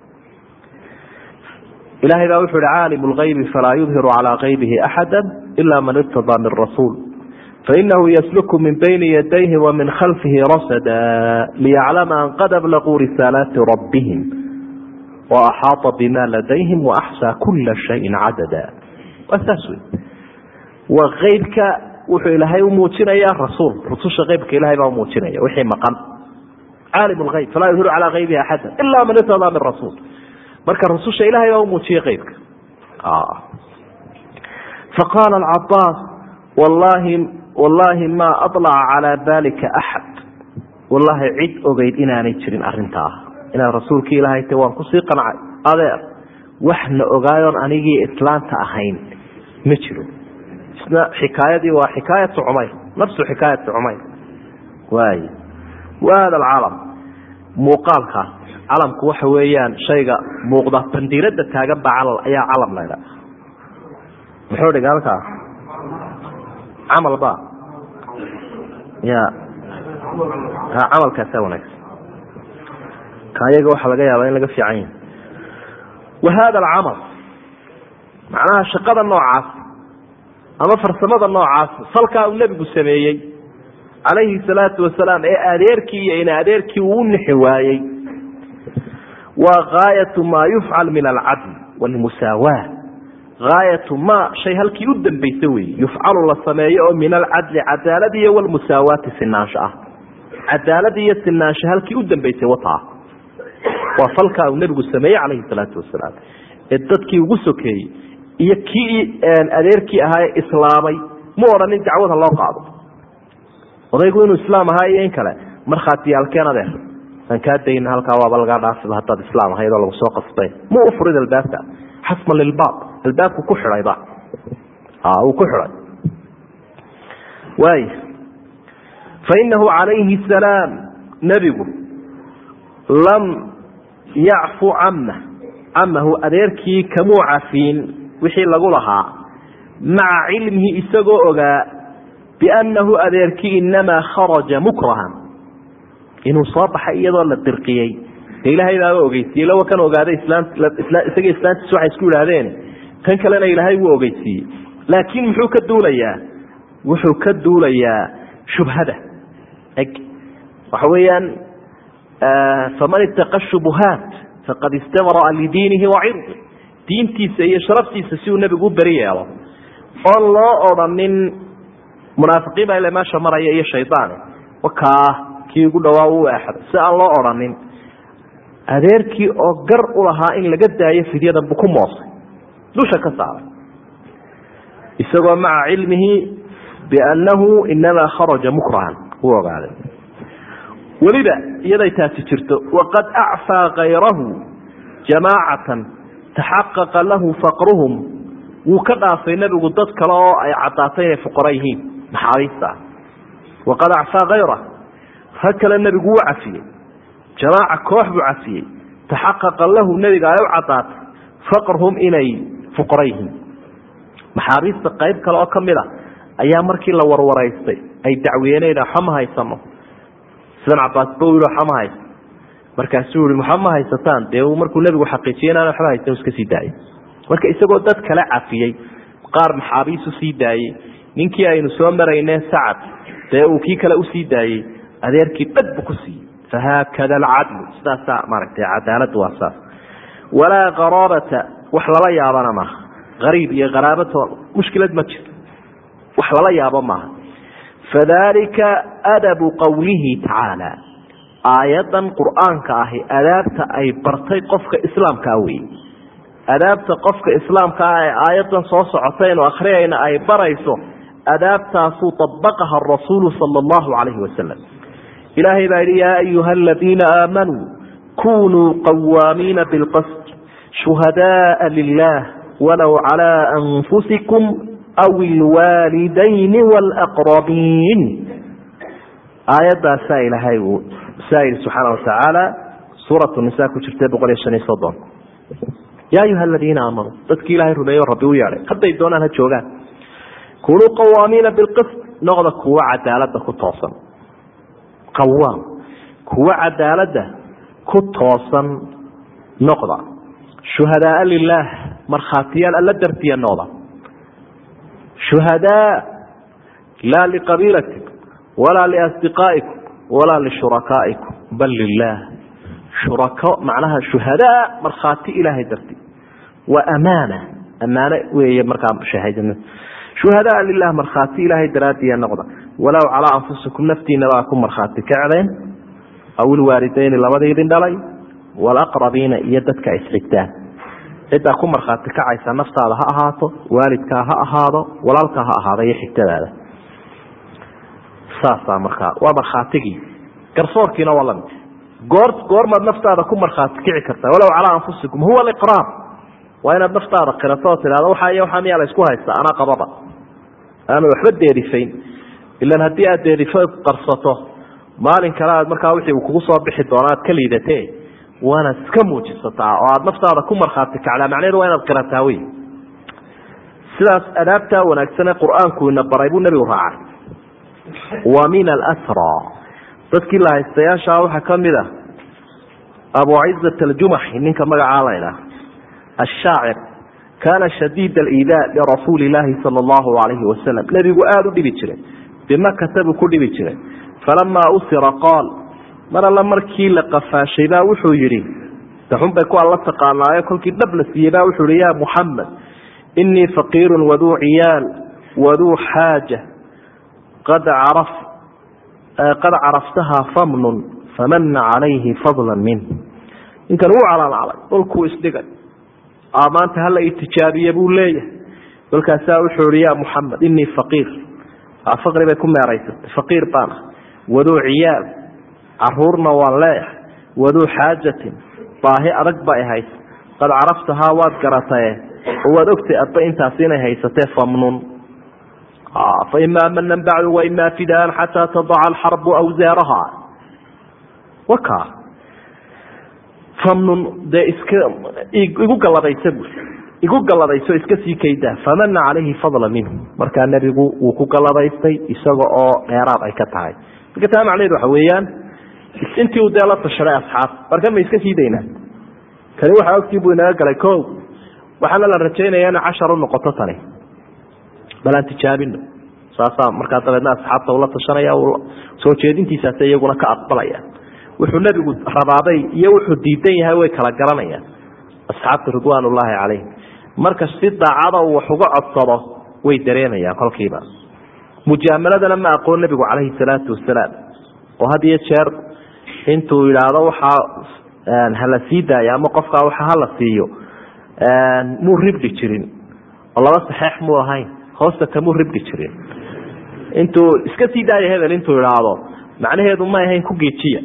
ilahay baa wuxu uhi caalim lgaybi falaa yudhiru calaa kaybihi axada ila man irtadaa min rasuul fainahu yasluku min bayni yadayhi wa min khalfihi rasada liyaclama an qad ablaquu risaalaati rabbihim waaxaata bima ladayhim waaxsaa kula shayin cadada waa saas wey waa eybka wuxuu ilaahay u muujinayaa rasuul rususha eybka ilahay baa umuujinaya wixii maqan caalim lgayb falaa yudhiru calaa kaybihi axada ila man irtadaa min rasuul marka rususha ilahay baa umuujiyey qeybka faqaala alcabaas wallahi wallaahi maa alaca calaa dalika axad wallaahi cid ogeyd inaanay jirin arintaa inaad rasuulkii ilaahay ta waan kusii qancay adeer waxna ogaayoon anigii islaanta ahayn ma jiro isna xikaayadii waa xikaayatu cumayr nafsu xikaayati cumayr waay wa hada alcalam muuqaalkaas calamku waxa weeyaan shayga muuqda bandiirada taagan baa cal ayaa calam laydha muxuu dhiga halkaa camal ba ya ha camalkaasa wanaagsan kaayaga waxaa laga yaabaa in laga fiican yahay wa hada alcamal macnaha shaqada noocaas ama farsamada noocaas salkaa uu nebigu sameeyey calayhi salaatu wasalaam ee adeerkii iyo in adeerkii uu u nixi waayey waa gaayatu maa yufcal min alcadl wlmusaawaa gaayatu ma shay halkii u dambaysa weeye yufcalu la sameeyo oo min alcadli cadaalad iyo walmusaawaati sinaansho ah cadaalad iyo sinaansho halkii u dambaysay wataa waa falkaa uu nebigu sameeyey calayhi salaatu wasalaam ee dadkii ugu sokeeyey iyo kii adeerkii ahaa ee islaamay mu odhanin dacwada loo qaado odaygu inuu islaam ahaa iyo in kale markhaatiyaalkeen adeer aan kaa dayna halkaa waaba lagaa dhaafiba haddaad islaam ahayd oo lagu soo qasbay mu u furid albaabka xasman lilbaab albaabku ku xidhayba uu ku xidhay waay fainahu calayhi salaam nebigu lam yacfu camma camahu adeerkii kamuu cafiin wixii lagu lahaa maca cilmihi isagoo ogaa biannahu adeerkii inamaa kharaja mukrahan inuu soo baxay iyadoo la dirqiyey de ilaahay baaba ogeysiiyey lawa kan ogaaday isagii islaantiis waxay isku idhaahdeen kan kalena ilaahay wuu ogeysiiyey laakiin muxuu ka duulayaa wuxuu ka duulayaa shubhada eg waxa weeyaan faman itaqa shubuhaat faqad istabraa lidiinihi wacirdi diintiisa iyo sharaftiisa si uu nebigu u beri yeelo oon loo odhanin munaafiqiin baa ile meesha maraya iyo shaydaane wakaa kii ugu dhawaa u eexday si aan loo odhanin adeerkii oo gar u lahaa in laga daayo fidyadan buu ku moosay dusha ka saaray isagoo maca cilmihi biannahu inamaa kharaja mukrahan u ogaaday weliba iyaday taasi jirto waqad acfaa kayrahu jamaacatan taxaqaqa lahu faqruhum wuu ka dhaafay nebigu dad kale oo ay caddaatay inay fuqara yihiin maxaabiista ah waqad acfaa kayrah rag kale nebigu wuu cafiyey jamaaca koox buu cafiyey taxaqaqa lahu nebiga ay u caddaatay faqruhum inay fuqara yihiin maxaabiista qayb kale oo ka mid a ayaa markii la warwaraystay ay dacwiyeeneen waxa ma haysano sidan cabaas ba yii waxa ma haysa markaasuu yihi waxa ma haysataan dee markuu nebigu xaqiijiyey inaan waxba haysan iska sii daayay marka isagoo dad kale cafiyey qaar maxaabiisu sii daayey ninkii aynu soo marayne sacad dee uu kii kale usii daayey adeerkii dhag bu ku siiyey fahaakada alcadlu sidaasaa maaragtay cadaaladu waa saas walaa qaraabata wax lala yaabana maaha ariib iyo qaraabato mushkilad ma jirto wax lala yaabo maaha fadalika adabu qowlihi tacaala aayadan qur'aanka ahi adaabta ay bartay qofka islaamkaa wey adaabta qofka islaamka ah ee aayadan soo socotaynu akhriyayna ay barayso adaabtaasuu abaqaha rasuulu sala allahu calayhi wasalam ilaahay baa yihi yaa ayuha aladiina aamanuu kunuu qawaamiina bilqasd shuhadaaa lilah walow calaa anfusikum aw ilwaalidayni waalaqrabiin aayadaasaa ilaahay uu saa yihi subxaana watacaala suuratu nisa ku jirta boqol iyo shan iyo soddon yaa ayuha aladiina aamanuu dadkii ilaahay rumeeyo rabbi u yeedhay hadday doonaan ha joogaan kunuu qawaamiina bilqist noqda kuwa cadaalada ku toosan qawaam kuwa cadaalada ku toosan noqda shuhadaaa lilaah markhaatiyaal alla dartiya noqda shuhadaa laa liqabiilatikum walaa liasdiqaa'ikum walaa lishurakaa'ikum bal lilah shurako macnaha shuhadaa markhaati ilaahay darti waa amaana amaano weeye markaa shahaadana shuhadaa lilah markhaati ilaahay daraadiya noqda walow calaa anfusikum naftiinabaa ku markhaati kacdeen aw ilwaalidayni labadii idin dhalay walaqrabiina iyo dadka isxigtaan ciddaa ku markhaati kacaysa naftaada ha ahaato waalidkaa ha ahaado walaalkaa ha ahaado iyo xigtadaada saasaa markaa waa markhaatigii garsoorkiina waa lamid goor goormaad naftaada ku markhaati kici kartaa walow calaa anfusikum huwa aliqraar waa inaad naftaada qirato oo tidhahdo waxaa iyo waxaa miyaa la isku haysta anaa qababa aana waxba deerifayn ilan haddii aad deerifo qarsato maalin kale aad markaa wixii uu kugu soo bixi doono aad ka liidate waanaad iska muujisataa oo aad naftaada ku markhaati kacdaa macnaheedu waa inaad qirataa wey sidaas adaabtaa wanaagsanee qur-aanku ina baray buu nebigu raacay wa min alasra dadkii la haystayaashaa waxaa ka mid a abu cizat aljumaxi ninka magacaa laydhaah ashaacir kaana shadiid aliidaa lirasuuli illaahi sala allahu alayhi wasalam nebigu aada u dhibi jiray bimakata buu ku dhibi jiray falamaa usira qaal mar alla markii la qafaashay baa wuxuu yidhi daxun bay ku alla taqaanaayo kolkii dhab la siiyey baa wuxuu yihi ya muxamed inii faqiirun waduu ciyaal waduu xaaja qad caraf qad caraftahaa famnun famana calayhi fadla minh ninkan wuu calaalcalay dhulkuu isdhigay maanta hala itijaabiye buu leeyahay kolkaasaa wuxuu ihi ya muxamed inii faqiir faqri bay ku meeraysatay faqiir baan ah waduu ciyaal caruurna waan leeyahay waduu xaajatin baahi adag ba ahayd qad caraftahaa waad garatae oo waad ogtay adba intaas inay haysatee famnun faimaa manan bacdu waimaa fidaan xataa tadaca alxarbu awsaaraha waka famnun dee iska igu galladaysa bu igu galladayso iska sii kaydaa famana calayhi fadla minhu markaa nebigu wuu ku galladaystay isaga oo dheeraad ay ka tahay marka taa macnaheed waxa weeyaan intii uu dee la tashaday asxaab marka ma iska sii daynaa kani waxaa ogtii buu inaga galay o waxaana la rajaynaya ina cashar u noqoto tani bal aan tijaabino saasaa markaa dabeedna asxaabta ula tashanaya soo jeedintiisaas iyaguna ka aqbalaya wuxuu nebigu rabaabay iyo wuxuu diidan yahay way kala garanayaan asxaabta ridwaan ullaahi calayhim marka si daacada uu wax uga codsado way dareemayaan kolkiiba mujaamaladana ma aqoon nebigu calayhi salaatu wasalaam oo had iyo jeer intuu yidhaahdo waxaa hala sii daayo ama qofkaa waxa hala siiyo muu ribdhi jirin oo laba saxeex muu ahayn hoosta kamuu ribdhi jirin intuu iska sii daaya hebel intuu idhaahdo macnaheedu ma ahayn ku geejiya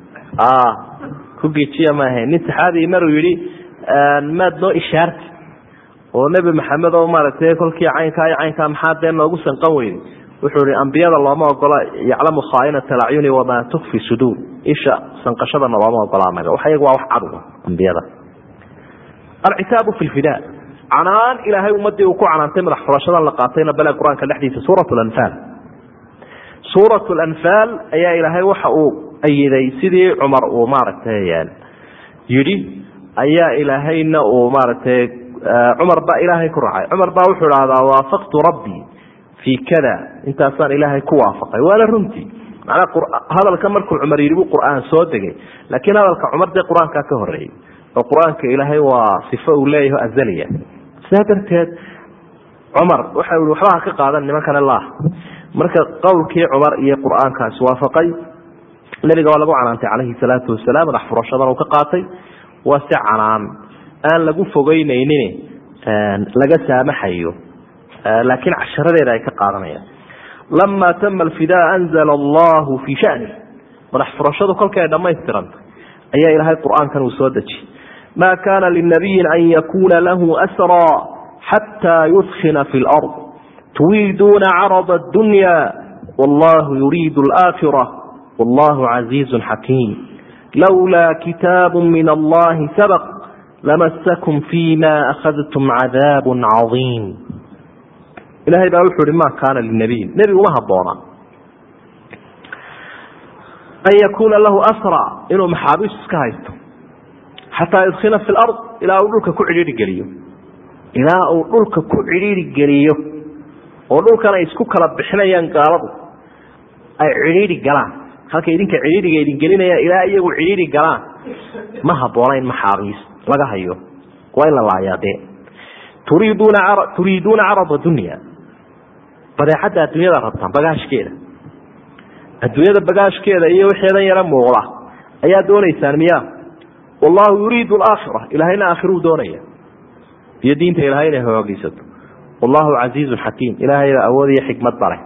ku geejiya ma ahayn nin saxaabii maruu yihi maad noo ishaarti oo nebi maxamed oo maaragtay kolkii caynkaa iyo caynkaa maxaa dee noogu sanqan weyday wuxuu ihi ambiyada looma ogola yaclamu khaainata acyuni wamaa tukfi suduur isha sanqashadana looma ogola anaga wax iyaga waa wax cadga ambiyada alcitaabu fi lfidaa canaan ilaahay ummadii uu ku canaantay madax furashadan la qaatayna bale qur-aanka dhexdiisa suurat lanfaal suurat lanfaal ayaa ilaahay waxa uu ayiday sidii cumar uu maaragtay yidhi ayaa ilaahayna uu maaragtay cumar baa ilaahay ku raacay cumar baa wuxuu dhahdaa waafaqtu rabbii fii kada intaasaan ilaahay ku waafaqay waana runtii macnaa hadalka markuu cumar yidhi buu qur-aan soo degay laakiin hadalka cumar dee qur-aankaa ka horeeyey oo qur-aanka ilaahay waa sifo uu leeyaho azaliya sidaa darteed cumar waxa i waxba ha ka qaadan nimankane laah marka qowlkii cumar iyo qur-aankaasi waafaqay nebiga waa lagu canaantay calayhi salaatu wasalaam madax furashadan uu ka qaatay waa si canaan aan lagu fogeynaynin laga saamaxayo laakiin casharadeeda ay ka qaadanayaan lama tama alfidaa anzala allahu fii shani madax furashadu kolkii ay dhammaystirantay ayaa ilaahay qur-aankan uu soo dejiyey ma kana linabiyin an yakuna lahu asraa xataa yudkina fi lard turiiduuna carada addunya wallahu yuriidu alaakhira wallahu casiizu xakiim lowlaa kitaabu min allahi sabq lamasakum fima akhadtum cadaab cadiim ilahay baa wuxuu ihi ma kaana linabiyin nebi uma haboona an yakuuna lahu asra inuu maxaabiis iska haysto xataa yudkina fi lard ilaa uu dhulka ku cidhiiri geliyo ilaa uu dhulka ku cidhiiri geliyo oo dhulkan ay isku kala bixinayaan gaaladu ay cidhiiri galaan halka idinka cidhiiriga idin gelinayaan ilaa iyagu cidhiiri galaan ma haboona in maxaabiis laga hayo waa in la laayaa dee turiiduuna turiiduuna carada dunya badeecadda adduunyada rabtaan bagaashkeeda adduunyada bagaashkeeda iyo wixeedan yaro muuqda ayaa doonaysaan miya wallahu yuriidu alaakhira ilahayna aakhiruu doonaya iyo diinta ilahay inay hoogeysato wallahu casiizun xakiim ilaahayba awood iyo xikmad bare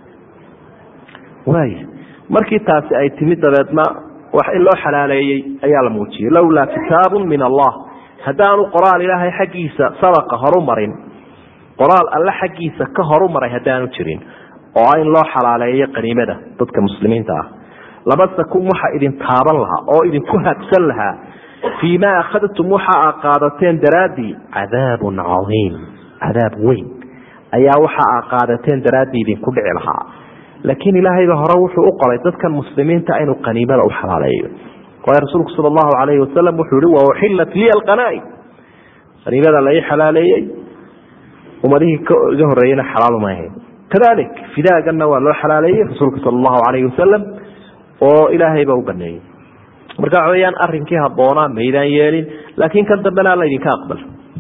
waay markii taasi ay timid dabeedna wax in loo xalaaleeyey ayaa la muujiyey lowlaa kitaabun min allah haddaanu qoraal ilaahay xaggiisa sabaqa horu marin qoraal alle xaggiisa ka horu maray haddaanu jirin oo in loo xalaaleeyo qaniimada dadka muslimiinta ah labasakum waxa idin taaban lahaa oo idinku habsan lahaa fii ma akhadtum waxa a qaadateen daraaddii cadaabun cadiim cadaab weyn ayaa waxa a qaadateen daraaddii idinku dhici lahaa laakiin ilaahayba hore wuxuu u qoray dadkan muslimiinta inuu qaniimada u xalaaleeyo waayo rasuulku sala allahu calayhi wasalam wuxuu yihi wa uxillat liya alqanaaim qaniimada la ii xalaaleeyey ummadihii iga horreeyeyna xalaaluma ahayn kadalik fidaaganna waa loo xalaaleeyey rasuulka sala allahu calayhi wasalam oo ilaahayba u baneeyey marka waxa weyaan arrinkii habboonaa maydaan yeelin laakiin kan dambena alla idinka aqbal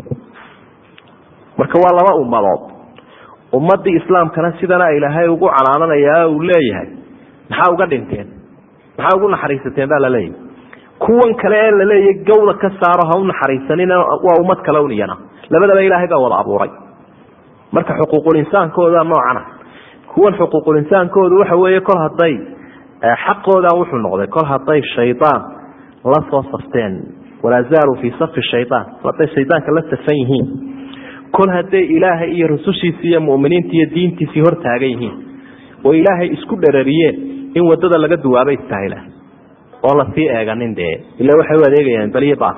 marka waa laba ummadood ummadii islaamkana sidana ilaahay ugu canaananaya uu leeyahay maxaa uga dhinteen maxaa ugu naxariisateen baa laleeyahy kuwan kale ee laleeya gawda ka saaro ha u naxariisanina waa ummad kale un iyana labadaba ilaahay baa wada abuuray marka xuquuqul insaankooda noocana kuwan xuquuqul insaankoodu waxa weeye kol hadday xaqooda wuxuu noqday kol hadday shaydaan la soo safteen walaa zaaluu fii safi shaydaan kol hadday shaydaanka la safan yihiin kol hadday ilaahay iyo rusushiisii iyo muminiinta iyo diintiisii hor taagan yihiin oo ilaahay isku dherariyeen in wadada laga duwaaba istahila oon lasii eeganin dee ila waxay u adeegayaan baliyo baas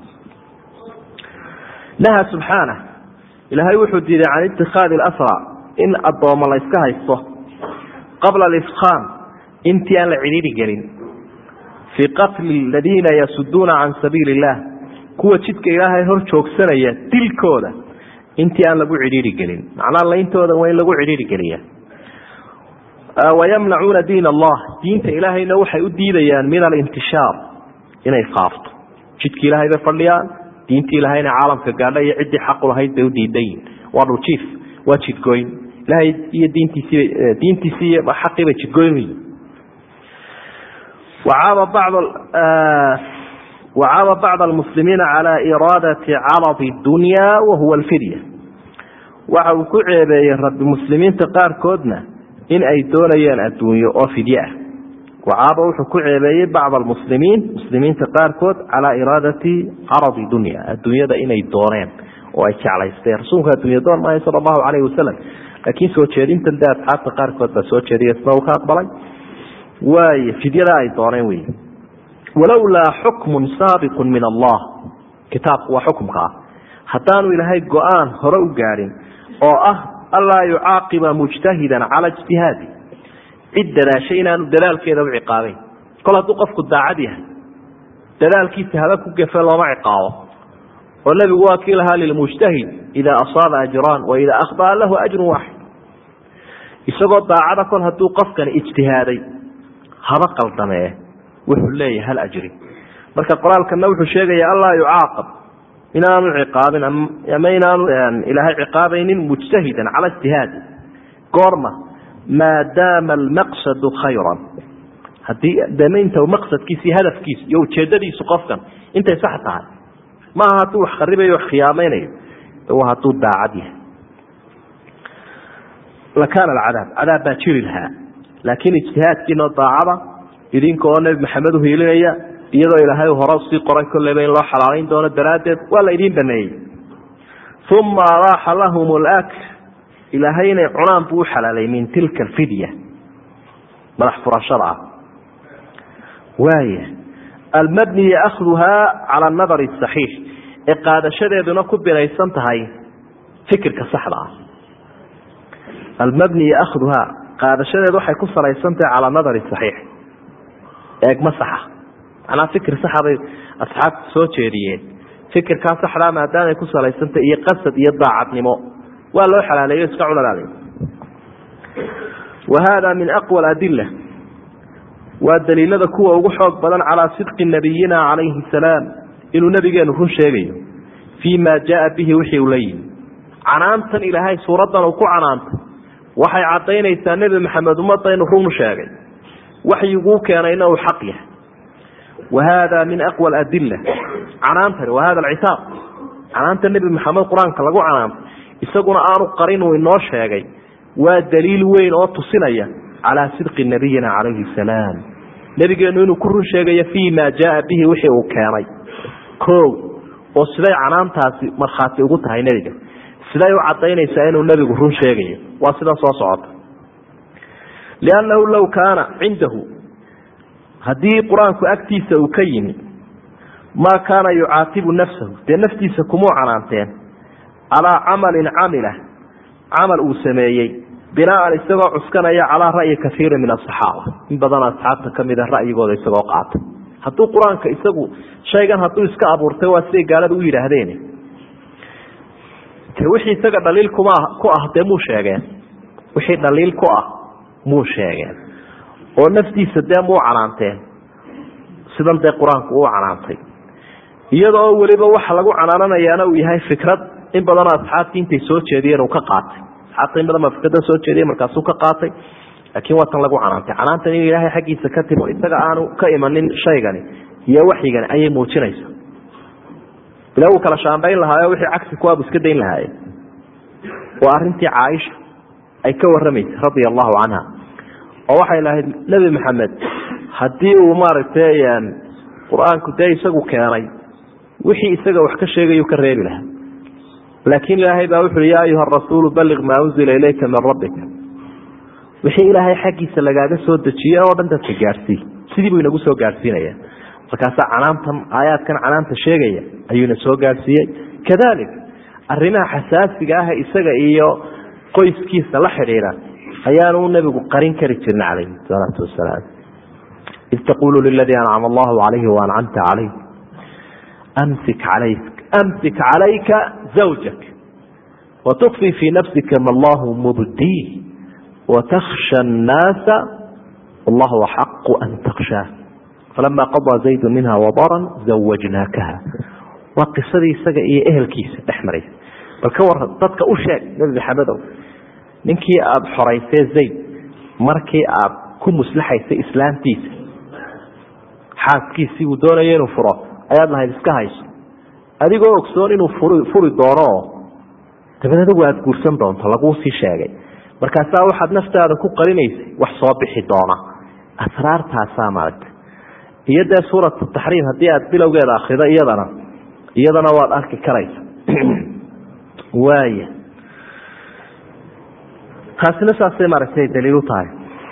naha subxaana ilaahay wuxuu diiday can itikaadi asra in addooma la yska haysto qabla alifqaam intii aan la cidhiiri gelin fii qatli aladiina yasuduuna can sabiili illah kuwa jidka ilaahay hor joogsanaya dilkooda intii aan lagu cidhiiri gelin macnaa layntooda waa in lagu cidhiiri geliya wayamnacuuna diin allah diinta ilaahayna waxay u diidayaan min alintishaar inay faafto jidki ilaahay bay fadhiyaan diintii ilahayna caalamka gaadha iyo ciddii xaqu lahayd bay u diidayiin waa dhuljiif waa jidgoyn ilahay iyo diintiisii diintiisii iyo xaqii bay jidgoyn yihin wacaaba bacd wacaaba bacd almuslimiina calaa iraadati caradi dunya wahuwa alfidya waxa uu ku ceebeeyey rabbi muslimiinta qaarkoodna in ay doonayaan adduunyo oo fidye ah wacaaba wuxuu ku ceebeeyey bacd almuslimiin muslimiinta qaarkood calaa iraadati caradi dunya adduunyada inay dooneen oo ay jeclaysteen rasuulku adduunya doon maayo sala allahu calayhi wasalam laakiin soo jeedintan de asxaabta qaarkood baa soo jeediya isna uu ka aqbalay waay fidyada ay dooneen wey walowlaa xukmun saabiqun min allah kitaabku waa xukumka ah haddaanu ilaahay go-aan hore u gaadhin oo ah anlaa yucaaqiba mujtahidan cala ijtihaadi cid dadaashay inaanu dadaalkeeda u ciqaabeyn kol hadduu qofku daacad yahay dadaalkiisa haba ku gefe looma ciqaabo oo nebigu waa kii lahaa lilmujtahid idaa asaaba ajraan wa idaa akhdaa lahu ajrun waaxid isagoo daacada kol hadduu qofkani ijtihaaday haba qaldamee wuxuu leeyahay hal ajri marka qoraalkana wuxuu sheegaya anlaa yucaaqab inaanu ciqaabin ama inaanu ilaahay ciqaabaynin mujtahidan cala ijtihaadi goorma maadaama almaqsadu khayran haddii damaynta maqsadkiisa iyo hadafkiisa iyo ujeedadiisu qofkan intay sax tahay maaha hadduu wax kharibayo wax khiyaamaynayo waa hadduu daacad yahay lakaana alcadaab cadaab baa jiri lahaa laakiin ijtihaadkiinoo daacada idinka oo nebi maxamed uhiilinaya iyadoo ilaahay hore usii qoray kolleyba in loo xalaalayn doono daraaddeed waa la idiin baneeyey uma abaaxa lahum lakl ilaahay inay cunaan buu u xalaalay min tilka alfidya madax furashada ah waaya almabni yaakduhaa cala anadari saxiix ee qaadashadeeduna ku binaysan tahay fikirka saxda ah almabni yaakduhaa qaadashadeedu waxay ku salaysan tahay cala nadari saxiix eegma saxa macnaa fikir saxa bay asxaabta soo jeediyeen fikirkaa saxdaa maadaamay ku salaysantah iyo qasad iyo daacadnimo waa loo xalaaleeyo iska cunalaale wa hada min aqwa aladila waa daliilada kuwa ugu xoog badan calaa sidqi nabiyina calayhi salaam inuu nabigeenu run sheegayo fii ma jaaa bihi wixii uu la yimi canaantan ilaahay suuraddan uu ku canaantay waxay caddaynaysaa nebi maxamed ummadda inuu run sheegay waxyiguu keenayna uu xaq yahay wa hada min aqwa aladila canaantani wa hada alcitaaq canaanta nebi maxamed qur-aanka lagu canaantay isaguna aanu qarin uu inoo sheegay waa daliil weyn oo tusinaya calaa sidqi nabiyina calayhi salaam nebigeenu inuu ku run sheegayo fii ma jaaa bihi wixii uu keenay o oo siday canaantaasi markhaati ugu tahay nebiga siday u cadaynaysaa inuu nebigu run sheegayo waa sida soo socota liannahu low kaana cindahu haddii qur-aanku agtiisa uu ka yimi maa kaana yucaatibu nafsahu dee naftiisa kumuu canaanteen calaa camalin camila camal uu sameeyey binaan isagoo cuskanaya calaa ra'yi kaiiri min asaxaaba in badan asxaabta kamida ra'yigooda isagoo qaata hadduu qur-aanka isagu shaygan hadduu iska abuurtay waa siday gaalada u yidhaahdeen te wixii isaga dhaliil kuma ku ah dee muu sheegeen wixii dhaliil ku ah muu sheegeen oo naftiisa dee muu canaanteen sidan dee qur-aanku uu canaantay iyada oo weliba waxa lagu canaananayaana uu yahay fikrad in badanoo asxaabtii intay soo jeediyeen uu ka qaatay asxaabta in badan baa fikrada soo jeediyey markaasuu ka qaatay laakiin waa tan lagu canaantay canaantan in ilaahay xaggiisa ka timo isaga aanu ka imanin shaygani iyo waxyigan ayay muujinaysa ila uu kala shaambayn lahaayo wixii cagsi kuwaabu iska dayn lahaaye waa arintii caaisha ay ka waramaysay radia allahu canha oo waxay lahayd nebi maxamed haddii uu maaragtay qur-aanku dee isagu keenay wixii isaga wax ka sheegayu ka reebi lahaa laakiin ilaahay baa wuxuui yaa ayuha rasuulu balliq maa unzila ilayka min rabbika wixii ilaahay xaggiisa lagaaga soo dejiye oo dhan dadka gaadhsii sidii buu inagu soo gaadhsiinaya markaasaa canaantan aayaadkan canaanta sheegaya ayuuna soo gaadhsiiyey kadalik arrimaha xasaasiga ah isaga iyo qoyskiisa la xidhiidha ayaanu nebigu qarin kari jirna calayhi salaatu wasalaam id taqulu liladii ancama allahu calayhi waancamta calayh amsik alayk amsik calayka zawjak watukfi fii nafsika ma allahu mubdiih watakhsha annaasa wallahu axaqu an takhshaa falama qadaa zaydu minha wadaran zawajnaakaha waa qisadii isaga iyo ehelkiisa dhex maraysa bal ka waran dadka u sheeg nebi maxamedow ninkii aada xoraysee zayd markii aada ku muslaxaysay islaamtiisa xaaskiisii uu doonaya inuu furo ayaad lahayd iska hayso adigoo ogsoon inuu furi furi doono oo dabeed adigu aada guursan doonto laguu sii sheegay markaasaa waxaad naftaada ku qarinaysay wax soo bixi doona asraartaasaa maaragta iyo dee suuratu taxriim haddii aad bilowgeeda akrido iyadana iyadana waad arki karaysa waaya taasina saasay maaragtay daliil u tahay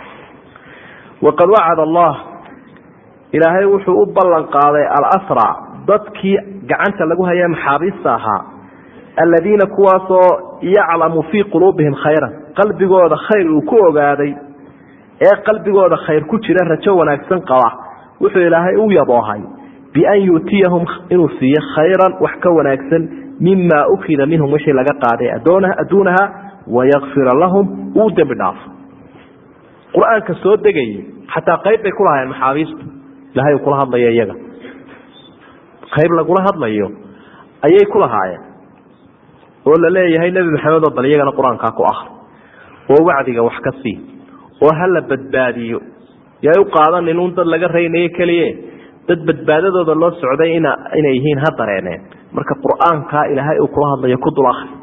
waqad wacad allah ilaahay wuxuu u ballan qaaday alasra dadkii gacanta lagu haya maxaabiista ahaa aladiina kuwaasoo yaclamu fii quluubihim khayran qalbigooda khayr uu ku ogaaday ee qalbigooda khayr ku jira rajo wanaagsan qaba wuxuu ilaahay u yaboohay bian yu'tiyahum inuu siiyo khayran wax ka wanaagsan mima ukida minhum wixii laga qaaday adduunaha wayakfira lahum uu dembi dhaafo qur-aanka soo degayay xataa qayb bay ku lahaayeen maxaabiistu ilahay uu kula hadlayo iyaga qayb lagula hadlayo ayay ku lahaayeen oo la leeyahay nebi maxamed oo bal iyagana qur-aankaa ku akri oo wacdiga wax ka sii oo hala badbaadiyo yay u qaadanin un dad laga raynayo keliye dad badbaadadooda loo socday in inay yihiin ha dareeneen marka qur-aankaa ilaahay uu kula hadlayo ku dul akri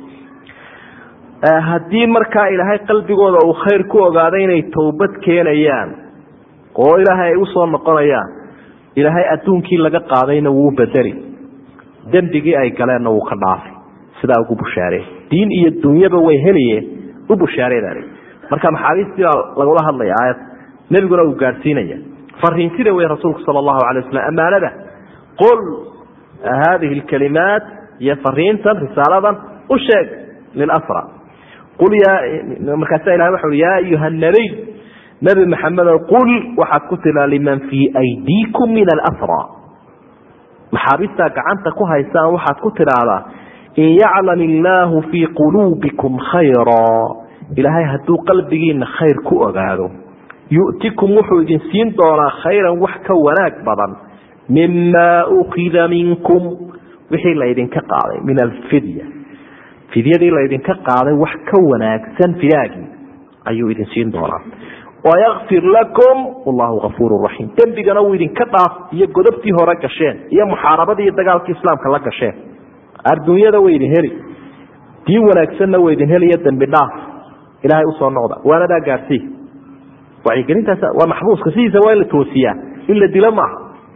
haddii markaa ilaahay qalbigooda uu khayr ku ogaaday inay towbad keenayaan oo ilaahay ay usoo noqonayaan ilaahay adduunkii laga qaadayna wuu bedeli dembigii ay galeenna wuu ka dhaafay sidaa ugu bushaaree diin iyo dunyaba way heliyeen u bushaareedan marka maxaabiistii baa lagula hadlaya aayad nebiguna uu gaadhsiinaya fariintida wey rasuulku sala allahu alay waslm ammaanada qul haadihi lkalimaat iyo fariintan risaaladan u sheeg lilasra qul markaasa ilahay waxa ui yaa ayuha nabiy nebi maxamedow qul waxaad ku tiraa liman fii aydiikum min alasra maxaabiistaa gacanta ku haysaan waxaad ku tidhaahdaa in yaclam illaahu fii quluubikum khayra ilaahay hadduu qalbigiina khayr ku ogaado yu'tikum wuxuu idin siin doonaa khayran wax ka wanaag badan mima ukida minkum wixii laydinka qaaday min alfidya fidyadii laydinka qaaday wax ka wanaagsan fidaagii ayuu idin siin doonaa wayakfir lakum wallahu afuur raxiim dembigana uu idinka dhaaf iyo godobtii hore gasheen iyo muxaarabadii iyo dagaalkii islaamka la gasheen adduunyada way idin heli diin wanaagsanna way idin heliyo dembi dhaaf ilaahay usoo noqda waanadaa gaadhsii wacyigelintaas waa maxbuuska sidiisa waa in la toosiyaa in la dilo maaha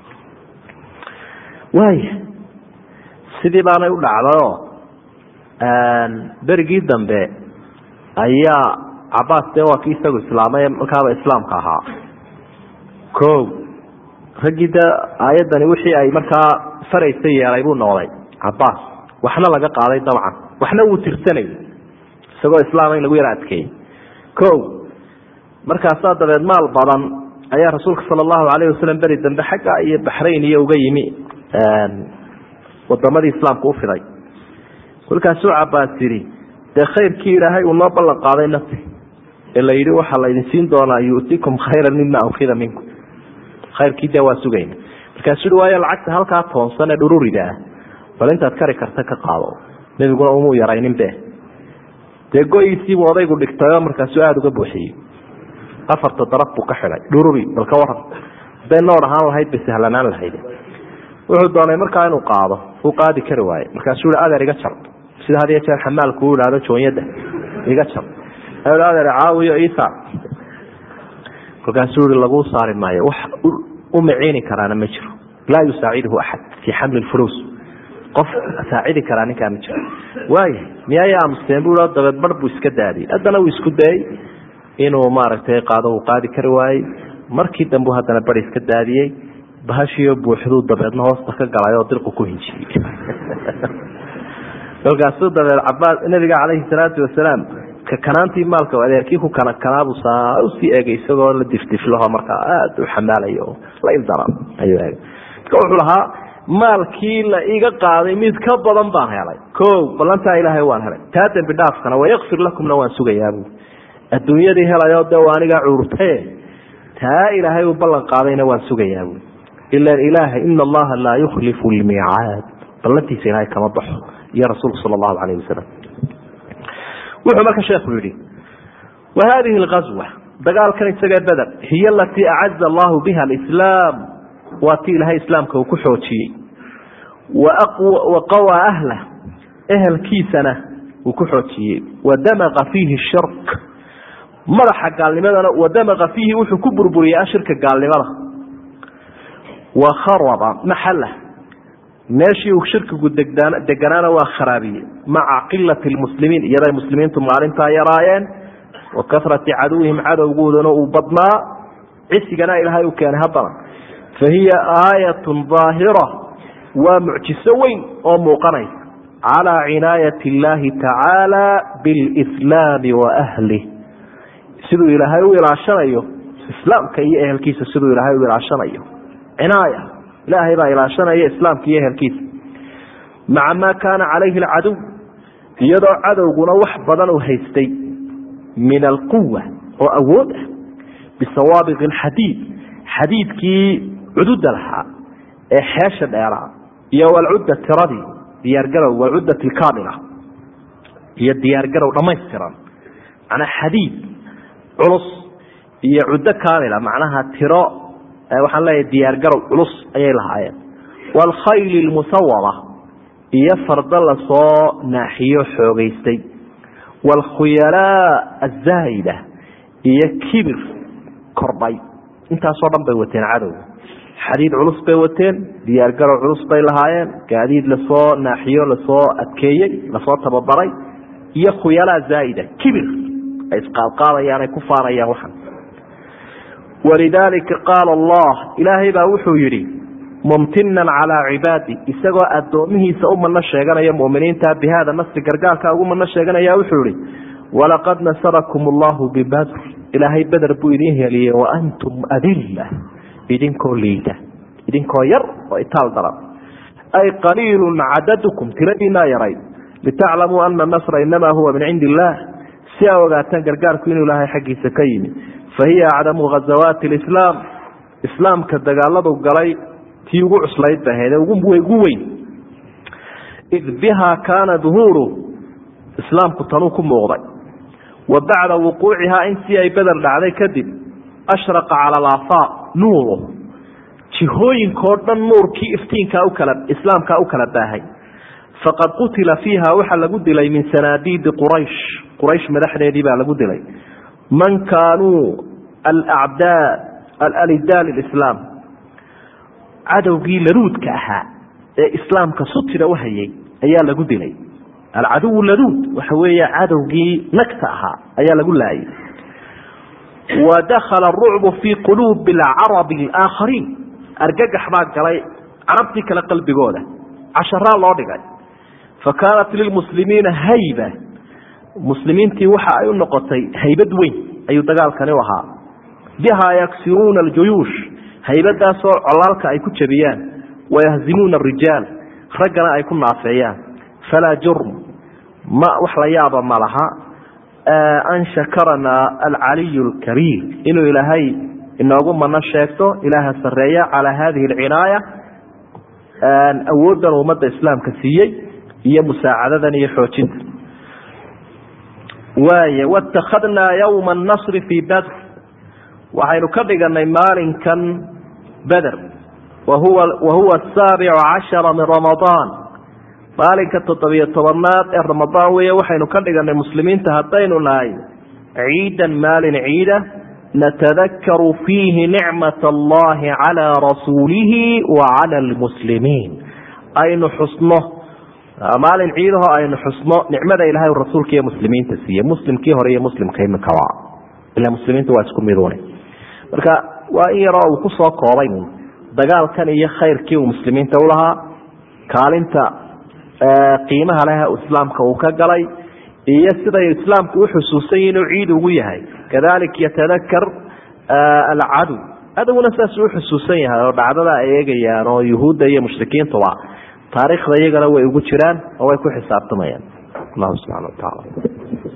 waaya sidii baanay u dhacdayoo berigii dambe ayaa cabaas dee waa kii isagu islaamay markaaba islaamka ahaa ko raggii dee aayaddani wixii ay markaa faraysa yeelay buu noqday cabaas waxna laga qaaday dabcan waxna wuu tirsanay isagoo islaama in lagu yara adkeeyey ko markaasaa dabeed maal badan ayaa rasuulka sala allahu calayh wasalam beri dambe xagga iyo baxrayn iyo uga yimi wadamadii islaamka u fiday kolkaasuu cabaas yidhi dee khayrkii ilaahay uu noo ballan qaaday nafti ee la yidhi waxaa laydin siin doonaa yu'tikum khayran mima ukida minkum khayrkii dee waa sugayna markaasuu yihi waayo lacagta halkaa toonsan ee dhururida ah bal intaad kari karta ka qaado nebiguna umuu yaraynin be dee go-iisiibuu odaygu dhigtayoo markaasuu aada uga buuxiyey afarta daraf buu ka xidhay dhururi bal ka waran haday noor ahaan lahayd bay sahlanaan lahayd wuxuu doonay markaa inuu qaado uu qaadi kari waaye markaasuu i adeer iga jar sida had iyo jeer xamaalku u ihahdo joonyada iga jar adeer caawiyo isa kolkaasuu i laguu saari maayo wax u maciini karaana ma jiro laa yusaaciduhu axad fii xamli lfulus qof saacidi karaa ninkaa ma jiro waaya miyay aamusteen bu dabeed bar buu iska daadiyey haddana uu isku dayey inuu maaragtay qaado uu qaadi kari waayey markii dambu haddana bar iska daadiyey bahashiyo buuxduu dabeedna hoosta ka galay oo dirqu ku hinjiyey kolkaasuu dabeed cabaas nabiga calayhi salaatu wasalaam kakanaantii maalka adeerkii ku kanakanaabuu saa usii eegay isagoo la difdiflaho markaa aada u xamaalayo oo la ildaran ayuu eegay marka wuxuu lahaa maalkii la iga qaaday mid ka badan baan helay o ballantaa ilaahay waan helay taa dembi dhaafkana wayakfir lakumna waan sugayaabu adduunyadii helayo de anigaa cuurtae taa ilaahay uu ballan qaadayna waan sugayaabu ilan ilaaha ina allaha laa yukhlifu lmiicaad ballantiisa ilaahay kama baxo iyo rasuulku sala allahu calayh wasalam wuxuu marka sheekhu yihi wa hadihi alghazwa dagaalkan isagee beder hiy alatii acaza allahu biha alislaam waa ti ilaahay islaamka uu ku xoojiyey wa qawaa ahlah ehelkiisana uu ku xoojiyey wadamaqa fiihi shirk madaxa gaalnimadana wadamaqa fiihi wuxuu ku burburiyey ashirka gaalnimada wa kharaba maxala meeshii uu shirkigu deganaana waa kharaabiyey maca qilati lmuslimiin iyaday muslimiintu maalintaa yaraayeen wa kasrati caduwihim cadowgoodana uu badnaa cisigana ilaahay u keenay haddana fa hiya aayatun daahira waa mucjiso weyn oo muuqanaysa calaa cinaayati illaahi tacaala bilslaami wa ahlih siduu ilaahay u ilaashanayo islaamka iyo ehelkiisa siduu ilaahay u ilaashanayo cinaaya ilaahay baa ilaashanaya islaamka iyo ehelkiisa maca maa kaana calayhi alcaduw iyadoo cadowguna wax badan uu haystay min alquwa oo awood ah bisawaabiq alxadiid xadiidkii cududa lahaa ee xeesha dheeraa iyo walcudda tiradii diyaargarow walcuddat alkaamila iyo diyaargarow dhammaystiran macnaa xadiid culus iyo cuddo kaamila macnaha tiro waxaan leeyahay diyaargarow culus ayay lahaayeen waalkhayli lmusawama iyo fardo lasoo naaxiyo xoogeystay waalkhuyalaa azaa'ida iyo kibir kordhay intaasoo dhan bay wateen cadowga xadiid culus bay wateen diyaargarow culus bay lahaayeen gaadiid lasoo naaxiyo lasoo adkeeyey lasoo tababaray iyo khuyalaa zaa'ida kibir ay isqaadqaadayaan ay ku faanayaan waxan walidaalika qaala allah ilaahay baa wuxuu yidhi mumtinan calaa cibaadi isagoo addoomihiisa u mano sheeganaya muminiinta bi hada nasri gargaarka ugu mano sheeganaya wuxuu yihi walaqad nasarakum allahu bibadr ilaahay beder buu idin heliyey waantum adilla idinkoo liida idinkoo yar oo itaal daran ay qaliilun cadadukum tiradiinaa yaray litaclamuu ana nasra inamaa huwa min cindi illaah si aa ogaataan gargaarku inuu ilaahay xaggiisa ka yimi fahiya acdamu ghazawaati lislaam islaamka dagaaladu galay tii ugu cuslayd ba ahayd ugu weyn id bihaa kaana duhuuru islaamku tanuu ku muuqday wa bacda wuquucihaa intii ay beder dhacday kadib ashraqa cala alaafaaq nuuru jihooyinkao dhan nuurkii iftiinkaa ukala islaamkaa u kala baahay faqad qutila fiiha waxaa lagu dilay min sanaadiidi quraysh quraysh madaxdeedii baa lagu dilay man kaanuu alacdaa alalidaa lislaam cadowgii laduudka ahaa ee islaamka sutira u hayay ayaa lagu dilay alcaduw laduud waxa weeye cadowgii nagta ahaa ayaa lagu laayay wa dakhala arucbu fii quluubi alcarabi alaakhariin argagax baa galay carabtii kale qalbigooda casharaa loo dhigay fa kaanat lilmuslimiina hayba muslimiintii waxa ay u noqotay haybad weyn ayuu dagaalkani u ahaa bihaa yaksiruuna aljuyuush haybadaasoo colaalka ay ku jabiyaan wayahzimuuna arijaal raggana ay ku naafeeyaan falaa jurm ma wax la yaaba ma laha an shakarana alcaliy alkariim inuu ilaahay inoogu mano sheegto ilaaha sareeya calaa hadihi alcinaaya awooddan ummadda islaamka siiyey iyo musaacadadan iyo xoojinta waay wاtakadnaa ywma الnasri fii badr waxaynu ka dhiganay maalinkan beder wahuwa wahuwa asaabicu cashara min ramadaan maalinka toddobiyo tobanaad ee ramadaan weeye waxaynu ka dhiganay muslimiinta haddaynu nahay ciidan maalin ciida natadakaru fiihi nicmat allahi calaa rasuulihi wa cala lmuslimiin aynu xusno maalin ciidaho aynu xusno nicmada ilahay rasuulka iyo muslimiinta siiye muslimkii hore iyo muslimka imikaba ila muslimiinta waa isku midune marka waa in yaroo uu kusoo koobay dagaalkan iyo khayrkii uu muslimiinta ulahaa kaalinta qiimaha leh islaamka uu ka galay iyo siday islaamku uxusuusan yihin inuu ciid ugu yahay kadalik yatadakar alcadow cadowna saasuu uxusuusan yahay oo dhacdada ay eegayaan oo yuhuudda iyo mushrikiintuba taariikhda iyagana way ugu jiraan oo way ku xisaabtamayaan allahu subxana wa tacaala